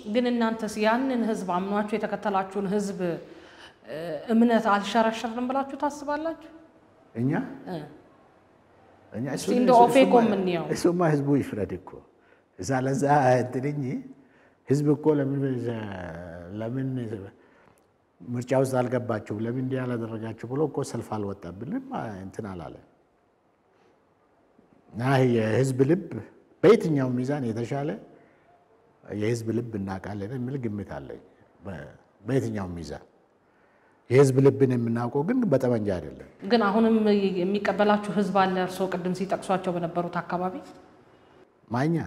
ግን እናንተስ ያንን ህዝብ አምኗችሁ የተከተላችሁን ህዝብ እ፣ እምነት አልሸረሸርንም ብላችሁ ታስባላችሁ? እኛ እ። እኛ እስቲ እንደ ኦፌኮ የምንየው እሱማ ህዝቡ ይፍረድ እኮ እዛ ለዛ እንትን እንጂ ህዝብ እኮ ለምን ለምን ምርጫ ውስጥ አልገባችሁም ለምን እንዲህ ያላደረጋችሁ ብሎ እኮ ሰልፍ አልወጣብንም እንትን አላለ እና የህዝብ ልብ በየትኛው ሚዛን የተሻለ የህዝብ ልብ እናውቃለን የሚል ግምት አለኝ። በ- በየትኛው ሚዛን የህዝብ ልብን የምናውቀው ግን በጠመንጃ አይደለም። ግን አሁንም የሚቀበላችሁ ህዝብ አለ። እርስዎ ቅድም ሲጠቅሷቸው በነበሩት አካባቢ ማኛ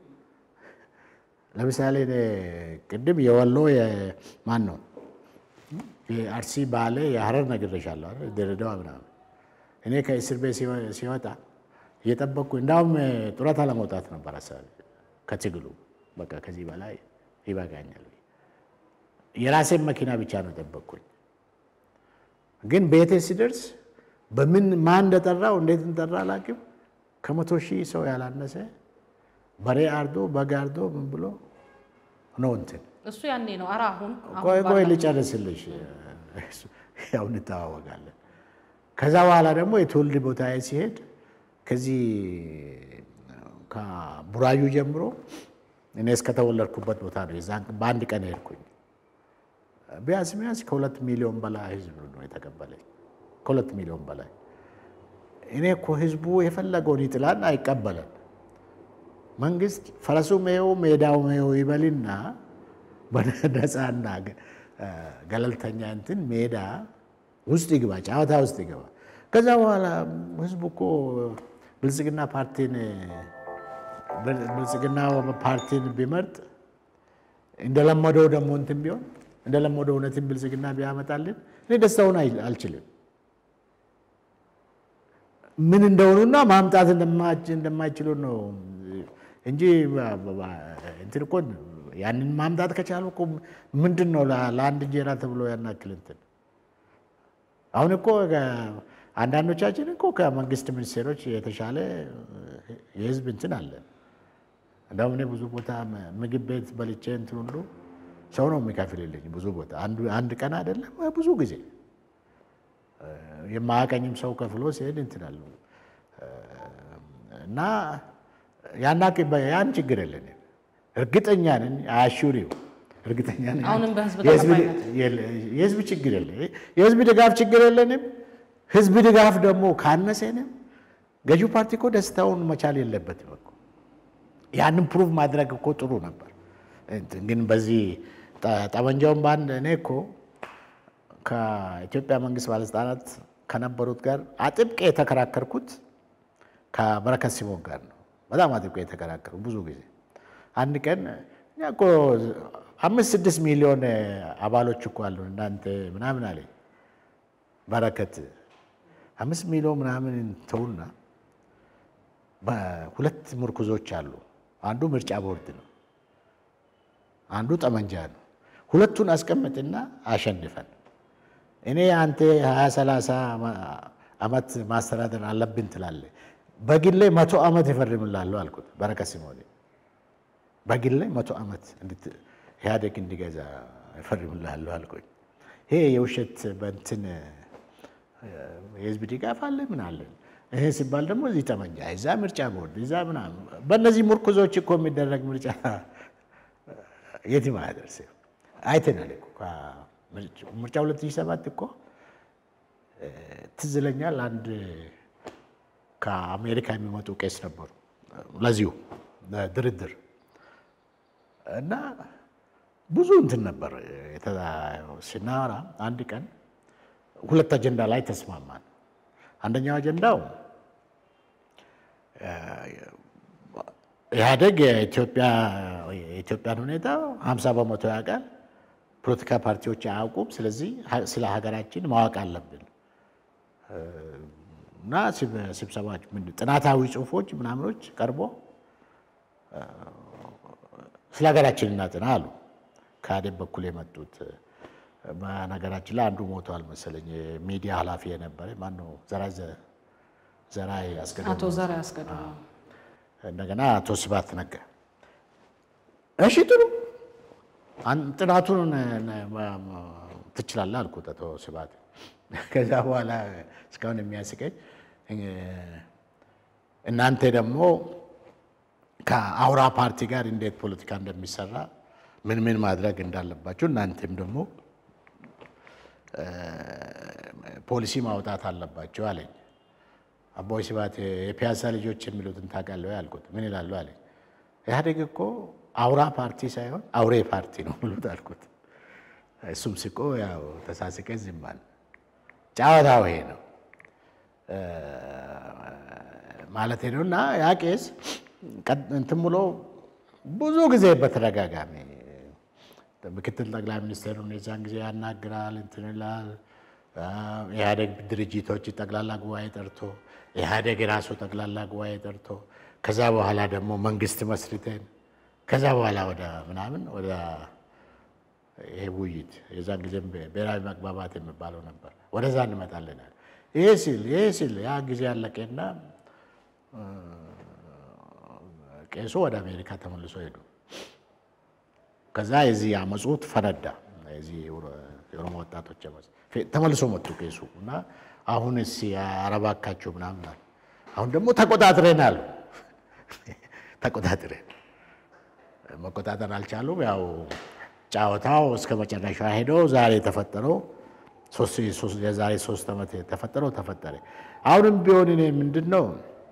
ለምሳሌ እኔ ቅድም የወሎ ማን ነው የአርሲ ባሌ የሀረር ነግሬሻለሁ አይደል? ድሬዳዋ ምናምን እኔ ከእስር ቤት ሲወ- ሲወጣ እየጠበቅኩ እንዳውም ጡረታ ለመውጣት ነበር ሀሳቤ ከትግሉ በቃ ከዚህ በላይ ይበቃኛል። የራሴን መኪና ብቻ ነው የጠበቅኩኝ። ግን ቤቴ ሲደርስ በምን ማን እንደጠራው እንዴት እንደጠራ አላውቅም። ከመቶ ሺህ ሰው ያላነሰ በሬ አርዶ በግ አርዶ ምን ብሎ ነው እንትን እሱ ያኔ ነው። ኧረ አሁን አሁን ቆይ ቆይ ባለው- ልጨርስልሽ፣ ያው እንተዋወቃለን። ከዛ በኋላ ደግሞ የትውልድ ቦታዬ ሲሄድ ከዚህ ከቡራዩ ጀምሮ እኔ እስከተወለድኩበት ቦታ ነው። የዛን በአንድ ቀን ሄድኩኝ። ቢያንስ ቢያንስ ከሁለት ሚሊዮን በላይ ህዝብ ነው የተቀበለኝ። ከሁለት ሚሊዮን በላይ እኔ እኮ ህዝቡ የፈለገውን ይጥላል አይቀበለን። መንግስት ፈረሱ ሜው ሜዳው ሜው ይበልና በነፃና ገለልተኛ እንትን ሜዳ ውስጥ ይግባ፣ ጨዋታ ውስጥ ይገባ። ከዛ በኋላ ህዝቡ እኮ ብልጽግና ፓርቲን ብልጽግና ፓርቲን ቢመርጥ እንደለመደው ደግሞ እንትን ቢሆን እንደለመደው እውነትን ብልጽግና ቢያመጣልን እኔ ደስታውን አይ- አልችልም። ምን እንደሆኑና ማምጣት እንደማች- እንደማይችሉ ነው እንጂ በ- በ- እንትን እኮ ያንን ማምጣት ከቻሉ እኮ ምንድን ነው ለ- ለአንድ እንጀራ ተብሎ ያናክል እንትን አሁን እኮ ከ- አንዳንዶቻችን እኮ ከመንግስት ሚኒስቴሮች የተሻለ የህዝብ እንትን አለን። እንደውም እኔ ብዙ ቦታ ም- ምግብ ቤት በልቼ እንትን ሁሉ ሰው ነው የሚከፍልልኝ። ብዙ ቦታ አንዱ- አንድ ቀን አይደለም ብዙ ጊዜ የማያቀኝም ሰው ከፍሎ ሲሄድ እንትን አለው እና ያናቅ ያን ችግር የለንም። እርግጠኛ ነን አያሹሪው እርግጠኛ ነን አሁንም በህዝብ የህዝብ- ተቀባይነት የለ- የህዝብ ችግር የለ የህዝብ ድጋፍ ችግር የለንም። ህዝብ ድጋፍ ደግሞ ካነሰንም ገዢው ፓርቲ እኮ ደስታውን መቻል የለበትም እኮ ያንን ፕሩቭ ማድረግ እኮ ጥሩ ነበር። እንትን ግን በዚህ ጠ- ጠመንጃውን በአንድ እኔ እኮ ከኢትዮጵያ መንግስት ባለስልጣናት ከነበሩት ጋር አጥብቄ የተከራከርኩት ከበረከት ሲሞን ጋር ነው። በጣም አጥብቄ የተከራከሩ ብዙ ጊዜ አንድ ቀን እኛ እኮ አምስት ስድስት ሚሊዮን አባሎች እኮ አሉ እናንተ ምናምን አለኝ በረከት አምስት ሚሊዮን ምናምን ተውና በሁለት ምርኩዞች አሉ። አንዱ ምርጫ ቦርድ ነው፣ አንዱ ጠመንጃ ነው። ሁለቱን አስቀምጥና አሸንፈን እኔ አንተ ሀያ ሰላሳ ዓመት ማስተዳደር አለብን ትላለህ። በግሌ መቶ ዓመት ይፈርምላለሁ አልኩት በረከት ሲሞኔ በግሌ መቶ ዓመት እንድት- ኢህአዴግ እንዲገዛ ይፈርምላለሁ አልኩኝ። ይሄ የውሸት በእንትን የህዝብ ድጋፍ አለ ምን አለን። ይሄ ሲባል ደግሞ እዚህ ጠመንጃ እዛ ምርጫ ቦርድ እዛ ምናምን በእነዚህ ምርኩዞች እኮ የሚደረግ ምርጫ የትም አያደርስም። አይተናል እኮ ከምርጫ- ምርጫ 2007 እኮ እ፣ ትዝ ይለኛል አንድ ከአሜሪካ የሚመጡ ቄስ ነበሩ ለዚሁ ድርድር እና ብዙ እንትን ነበር የተ- ስናወራ አንድ ቀን ሁለት አጀንዳ ላይ ተስማማን። አንደኛው አጀንዳው እ፣ ኢህአዴግ የኢትዮጵያ የኢትዮጵያን ሁኔታ 50 በመቶ ያውቃል፣ ፖለቲካ ፓርቲዎች አያውቁም። ስለዚህ ሀ- ስለ ሀገራችን ማወቅ አለብን እ፣ እና ስብ- ስብሰባዎች ምንድን ጥናታዊ ጽሁፎች ምናምኖች ቀርቦ እ፣ ስለ ሀገራችን እናጥና አሉ። ከአዴብ በኩል የመጡት በነገራችን ላይ አንዱ ሞቷል መሰለኝ። የሚዲያ ኃላፊ የነበረ ማነው? ዘራ ዘራ ያስገደ አቶ ዘር ያስገዱ እንደገና አቶ ስብሐት ነጋ። እሺ ጥሩ ጥናቱን ትችላለህ አልኩት አቶ ስብሐት። ከዛ በኋላ እስካሁን የሚያስቀኝ እናንተ ደግሞ ከአውራ ፓርቲ ጋር እንዴት ፖለቲካ እንደሚሰራ ምን ምን ማድረግ እንዳለባቸው እናንተም ደግሞ ፖሊሲ ማውጣት አለባቸው አለኝ። አቦይ ስብሐት የፒያሳ ልጆች የሚሉትን ታውቃለህ ወይ አልኩት። ምን ይላሉ አለኝ። ኢህአዴግ እኮ አውራ ፓርቲ ሳይሆን አውሬ ፓርቲ ነው የሚሉት አልኩት። እሱም ስቆ ያው ተሳስቀ ዝም አለ። ጨዋታው ይሄ ነው ማለት ነው። እና ያ ቄስ እንትን ብሎ ብዙ ጊዜ በተደጋጋሚ ምክትል ጠቅላይ ሚኒስትሩን የዛን ጊዜ ያናግራል፣ እንትን ይላል። ኢህአዴግ ድርጅቶች ጠቅላላ ጉባኤ ጠርቶ ኢህአዴግ የራሱ ጠቅላላ ጉባኤ ጠርቶ ከዛ በኋላ ደግሞ መንግስት መስርተን ከዛ በኋላ ወደ ምናምን ወደ ይሄ ውይይት የዛን ጊዜም ብሔራዊ መግባባት የሚባለው ነበር። ወደዛ እንመጣለናል። ይሄ ሲል ይሄ ሲል ያ ጊዜ ያለቀና ቄሱ ወደ አሜሪካ ተመልሶ ሄዱ። ከዛ የዚህ አመፁት ፈነዳ። የዚህ የኦሮሞ ወጣቶች አመፅ ተመልሶ መጡ ቄሱ እና አሁን እሲ አረባካቸው ምናምን አሉ። አሁን ደግሞ ተቆጣጥረን አሉ። ተቆጣጥረን መቆጣጠር አልቻሉም። ያው ጫወታው እስከ መጨረሻ ሄደው ዛሬ የተፈጠረው የዛሬ ሶስት ዓመት የተፈጠረው ተፈጠረ። አሁንም ቢሆን እኔ ምንድን ነው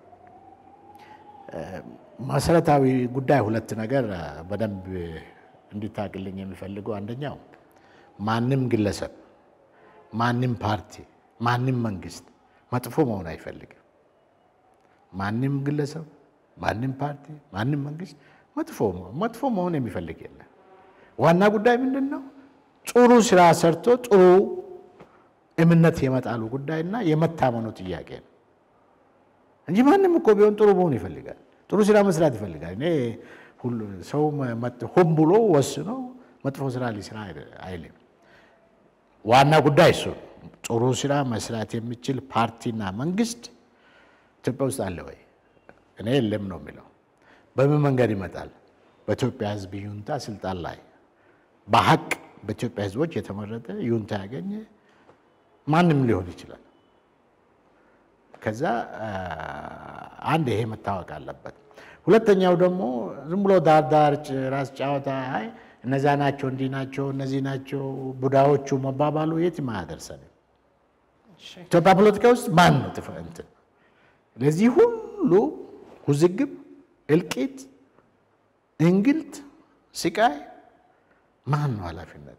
መሰረታዊ ጉዳይ ሁለት ነገር በደንብ እንዲታቅልኝ የሚፈልገው አንደኛው ማንም ግለሰብ፣ ማንም ፓርቲ፣ ማንም መንግስት መጥፎ መሆን አይፈልግም። ማንም ግለሰብ፣ ማንም ፓርቲ፣ ማንም መንግስት መጥፎ መጥፎ መሆን የሚፈልግ የለም። ዋና ጉዳይ ምንድን ነው? ጥሩ ስራ ሰርቶ ጥሩ እምነት የመጣሉ ጉዳይና የመታመኑ ጥያቄ ነው እንጂ ማንም እኮ ቢሆን ጥሩ መሆን ይፈልጋል። ጥሩ ስራ መስራት ይፈልጋል። እኔ ሰው ሆን ብሎ ወስኖ መጥፎ ስራ ሊስራ አይልም። ዋና ጉዳይ እሱ ጥሩ ስራ መስራት የሚችል ፓርቲና መንግስት ኢትዮጵያ ውስጥ አለ ወይ? እኔ የለም ነው የሚለው። በምን መንገድ ይመጣል? በኢትዮጵያ ሕዝብ ይሁንታ ስልጣን ላይ በሀቅ በኢትዮጵያ ሕዝቦች የተመረጠ ይሁንታ ያገኘ ማንም ሊሆን ይችላል። ከዛ አንድ ይሄ መታወቅ አለበት። ሁለተኛው ደግሞ ዝም ብሎ ዳር ዳር ራስ ጨዋታ አይ እነዛ ናቸው እንዲህ ናቸው እነዚህ ናቸው ቡዳዎቹ መባባሉ የትም አያደርሰንም። ኢትዮጵያ ፖለቲካ ውስጥ ማን ነው ጥፍ እንትን ለዚህ ሁሉ ውዝግብ፣ እልቂት፣ እንግልት፣ ስቃይ ማን ነው ኃላፊነቱ?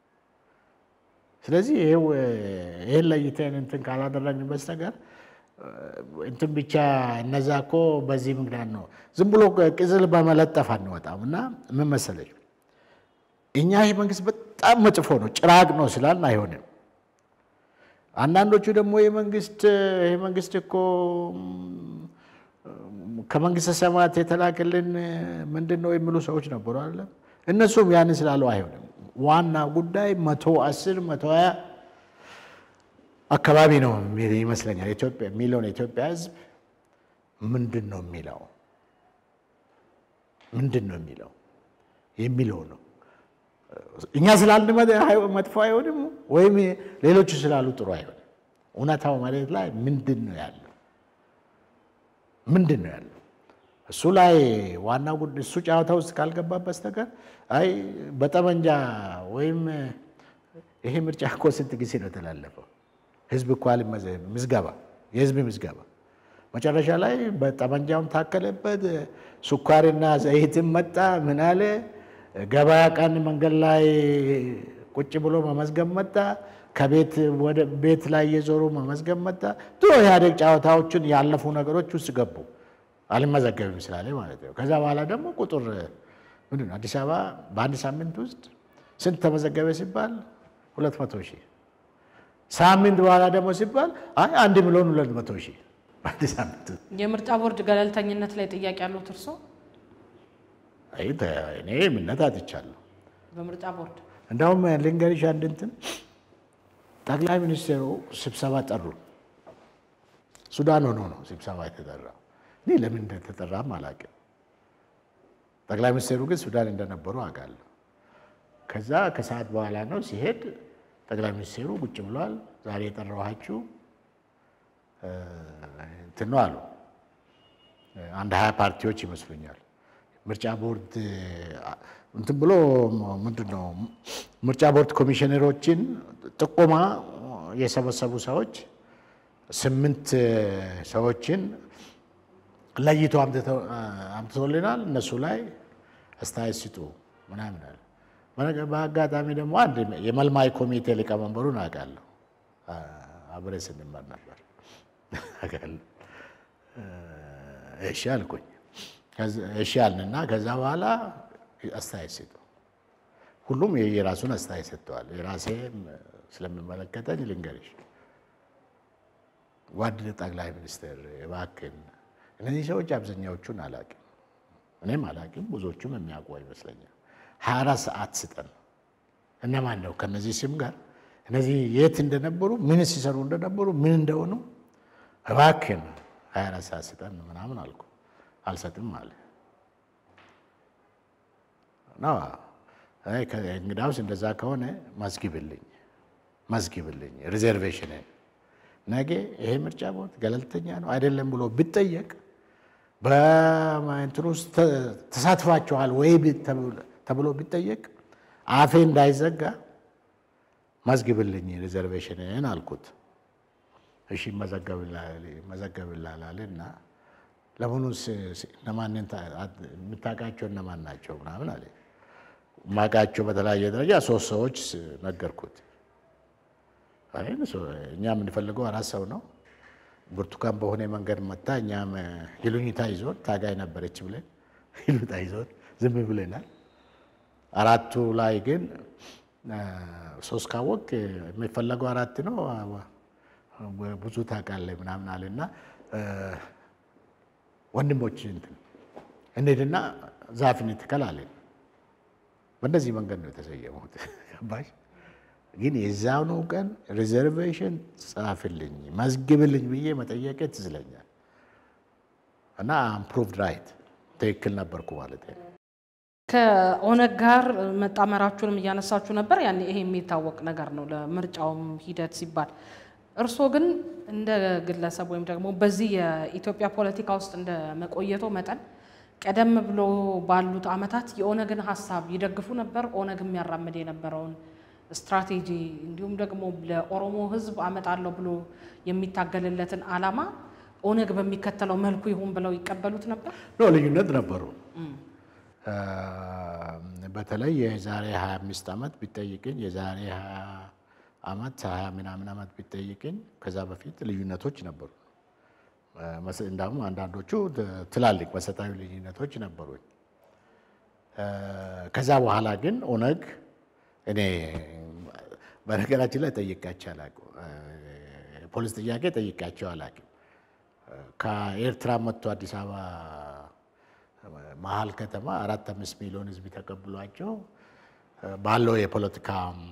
ስለዚህ ይህን ለይተን እንትን ካላደረግን በስተቀር እንትን ብቻ እነዛ እኮ በዚህ ምክንያት ነው ዝም ብሎ ቅጽል በመለጠፍ አንወጣም። እና ምን መሰለሽ እኛ ይህ መንግስት በጣም መጥፎ ነው ጭራቅ ነው ስላልን አይሆንም። አንዳንዶቹ ደግሞ የመንግስት ይህ መንግስት እኮ ከመንግስተ ሰማያት የተላከልን ምንድን ነው የሚሉ ሰዎች ነበሩ አለ። እነሱም ያንን ስላለው አይሆንም። ዋና ጉዳይ መቶ አስር መቶ ሀያ አካባቢ ነው ይመስለኛል ኢትዮጵያ የሚለውን የኢትዮጵያ ሕዝብ ምንድን ነው የሚለው ምንድን ነው የሚለው የሚለው ነው። እኛ ስላልን መጥፎ አይሆንም፣ ወይም ሌሎቹ ስላሉ ጥሩ አይሆንም። እውነታው መሬት ላይ ምንድን ነው ያለው? ምንድን ነው ያለው? እሱ ላይ ዋና ጉዳይ እሱ ጨዋታ ውስጥ ካልገባ በስተቀር አይ በጠመንጃ ወይም ይሄ ምርጫ እኮ ስንት ጊዜ ነው የተላለፈው? ህዝብ እኮ ምዝገባ የህዝብ ምዝገባ መጨረሻ ላይ በጠመንጃውም ታከለበት፣ ስኳርና ዘይትም መጣ። ምን አለ ገበያ ቀን መንገድ ላይ ቁጭ ብሎ መመዝገብ መጣ። ከቤት ወደ ቤት ላይ እየዞሩ መመዝገብ መጣ። ድሮ ኢህአዴግ ጨዋታዎችን ያለፉ ነገሮች ውስጥ ገቡ። አልመዘገብም ስላለ ማለት ነው። ከዛ በኋላ ደግሞ ቁጥር ምንድን ነው አዲስ አበባ በአንድ ሳምንት ውስጥ ስንት ተመዘገበ ሲባል ሁለት መቶ ሺህ ሳምንት በኋላ ደግሞ ሲባል አይ አንድ ሚሊዮን ሁለት መቶ ሺህ በአንድ ሳምንት ውስጥ የምርጫ ቦርድ ገለልተኝነት ላይ ጥያቄ ያሉት እርሶ? አይ እኔ እምነት አጥቻለሁ። በምርጫ ቦርድ እንዳውም ልንገርሽ አንድ እንትን ጠቅላይ ሚኒስትሩ ስብሰባ ጠሩ። ሱዳን ሆኖ ነው ስብሰባ የተጠራው። እኔ ለምን እንደተጠራም አላውቅም። ጠቅላይ ሚኒስትሩ ግን ሱዳን እንደነበሩ አውቃለሁ። ከዛ ከሰዓት በኋላ ነው ሲሄድ ጠቅላይ ሚኒስትሩ ቁጭ ብሏል። ዛሬ የጠራኋችሁ እንትን ነው አሉ። አንድ ሀያ ፓርቲዎች ይመስሉኛል። ምርጫ ቦርድ እንትን ብሎ ምንድን ነው ምርጫ ቦርድ ኮሚሽነሮችን ጥቆማ የሰበሰቡ ሰዎች ስምንት ሰዎችን ለይቶ አምጥቶልናል። እነሱ ላይ አስተያየት ስጡ ምናምን አለ። በአጋጣሚ ደግሞ አንድ የመልማይ ኮሚቴ ሊቀመንበሩን አውቃለሁ። አብሬ ስንመር ነበር አውቃለሁ። እሺ አልኩኝ። እሺ አልንና ከዛ በኋላ አስተያየት ስጡ። ሁሉም የራሱን አስተያየት ሰጥተዋል። የራሴ ስለሚመለከተኝ ልንገርሽ ጓድ ጠቅላይ ሚኒስትር እባክን፣ እነዚህ ሰዎች አብዛኛዎቹን አላቅም፣ እኔም አላቅም፣ ብዙዎቹም የሚያውቁ ይመስለኛል። ሀያ አራት ሰዓት ስጠን። እነማን ነው ከነዚህ ስም ጋር እነዚህ የት እንደነበሩ ምን ሲሰሩ እንደነበሩ ምን እንደሆኑ እባክን ሀያ አራት ሰዓት ስጠን ምናምን አልኩ። አልሰጥም አለ። እንግዳውስ እንደዛ ከሆነ መዝግብልኝ መዝግብልኝ ሪዘርቬሽንን ነገ ይሄ ምርጫ ቦርድ ገለልተኛ ነው አይደለም ብሎ ቢጠየቅ በእንትን ውስጥ ተሳትፋችኋል ወይ ተብሎ ቢጠየቅ አፌ እንዳይዘጋ መዝግብልኝ ሪዘርቬሽንን አልኩት። እሺ መዘገብላል እና ለመሆኑ እነማን የምታውቃቸው እነማን ናቸው ምናምን አለ። የማውቃቸው በተለያየ ደረጃ ሶስት ሰዎች ነገርኩት። እኛ የምንፈልገው አራት ሰው ነው። ብርቱካን በሆነ መንገድ መታ እኛም ይሉኝታ ይዞን ታጋይ ነበረች ብለን ይሉኝታ ይዞን ዝም ብለናል። አራቱ ላይ ግን ሶስት ካወቅ የሚፈለገው አራት ነው ብዙ ታውቃለህ ምናምን አለና ወንድሞች እንትን እንሂድና ዛፍ እንትከል አለን። በእንደዚህ መንገድ ነው የተሰየሙት። ገባሽ? ግን የዛኑ ቀን ሪዘርቬሽን ጻፍልኝ መዝግብልኝ ብዬ መጠየቄ ትዝ ይለኛል። እና አምፕሩቭድ ራይት ትክክል ነበርኩ ማለት ነው። ከኦነግ ጋር መጣመራችሁንም እያነሳችሁ ነበር። ያኔ ይሄ የሚታወቅ ነገር ነው ለምርጫውም ሂደት ሲባል እርስዎ ግን እንደ ግለሰብ ወይም ደግሞ በዚህ የኢትዮጵያ ፖለቲካ ውስጥ እንደ መቆየቶ መጠን ቀደም ብሎ ባሉት ዓመታት የኦነግን ሀሳብ ይደግፉ ነበር? ኦነግ የሚያራምድ የነበረውን ስትራቴጂ እንዲሁም ደግሞ ለኦሮሞ ሕዝብ አመጣለሁ ብሎ የሚታገልለትን ዓላማ ኦነግ በሚከተለው መልኩ ይሁን ብለው ይቀበሉት ነበር? ኖ ልዩነት ነበሩ። በተለይ የዛሬ 25 ዓመት ቢጠይቅኝ የዛሬ 20 ዓመት 20 ምናምን ዓመት ቢጠይቅኝ ከዛ በፊት ልዩነቶች ነበሩ። እንዳውም አንዳንዶቹ ትላልቅ መሰረታዊ ልዩነቶች ነበሩኝ። ከዛ በኋላ ግን ኦነግ እኔ በነገራችን ላይ ጠይቃቸው አላውቅም። ፖሊስ ጥያቄ ጠይቃቸው አላውቅም። ከኤርትራ መጥቶ አዲስ አበባ መሀል ከተማ አራት አምስት ሚሊዮን ህዝብ ተቀብሏቸው ባለው የፖለቲካ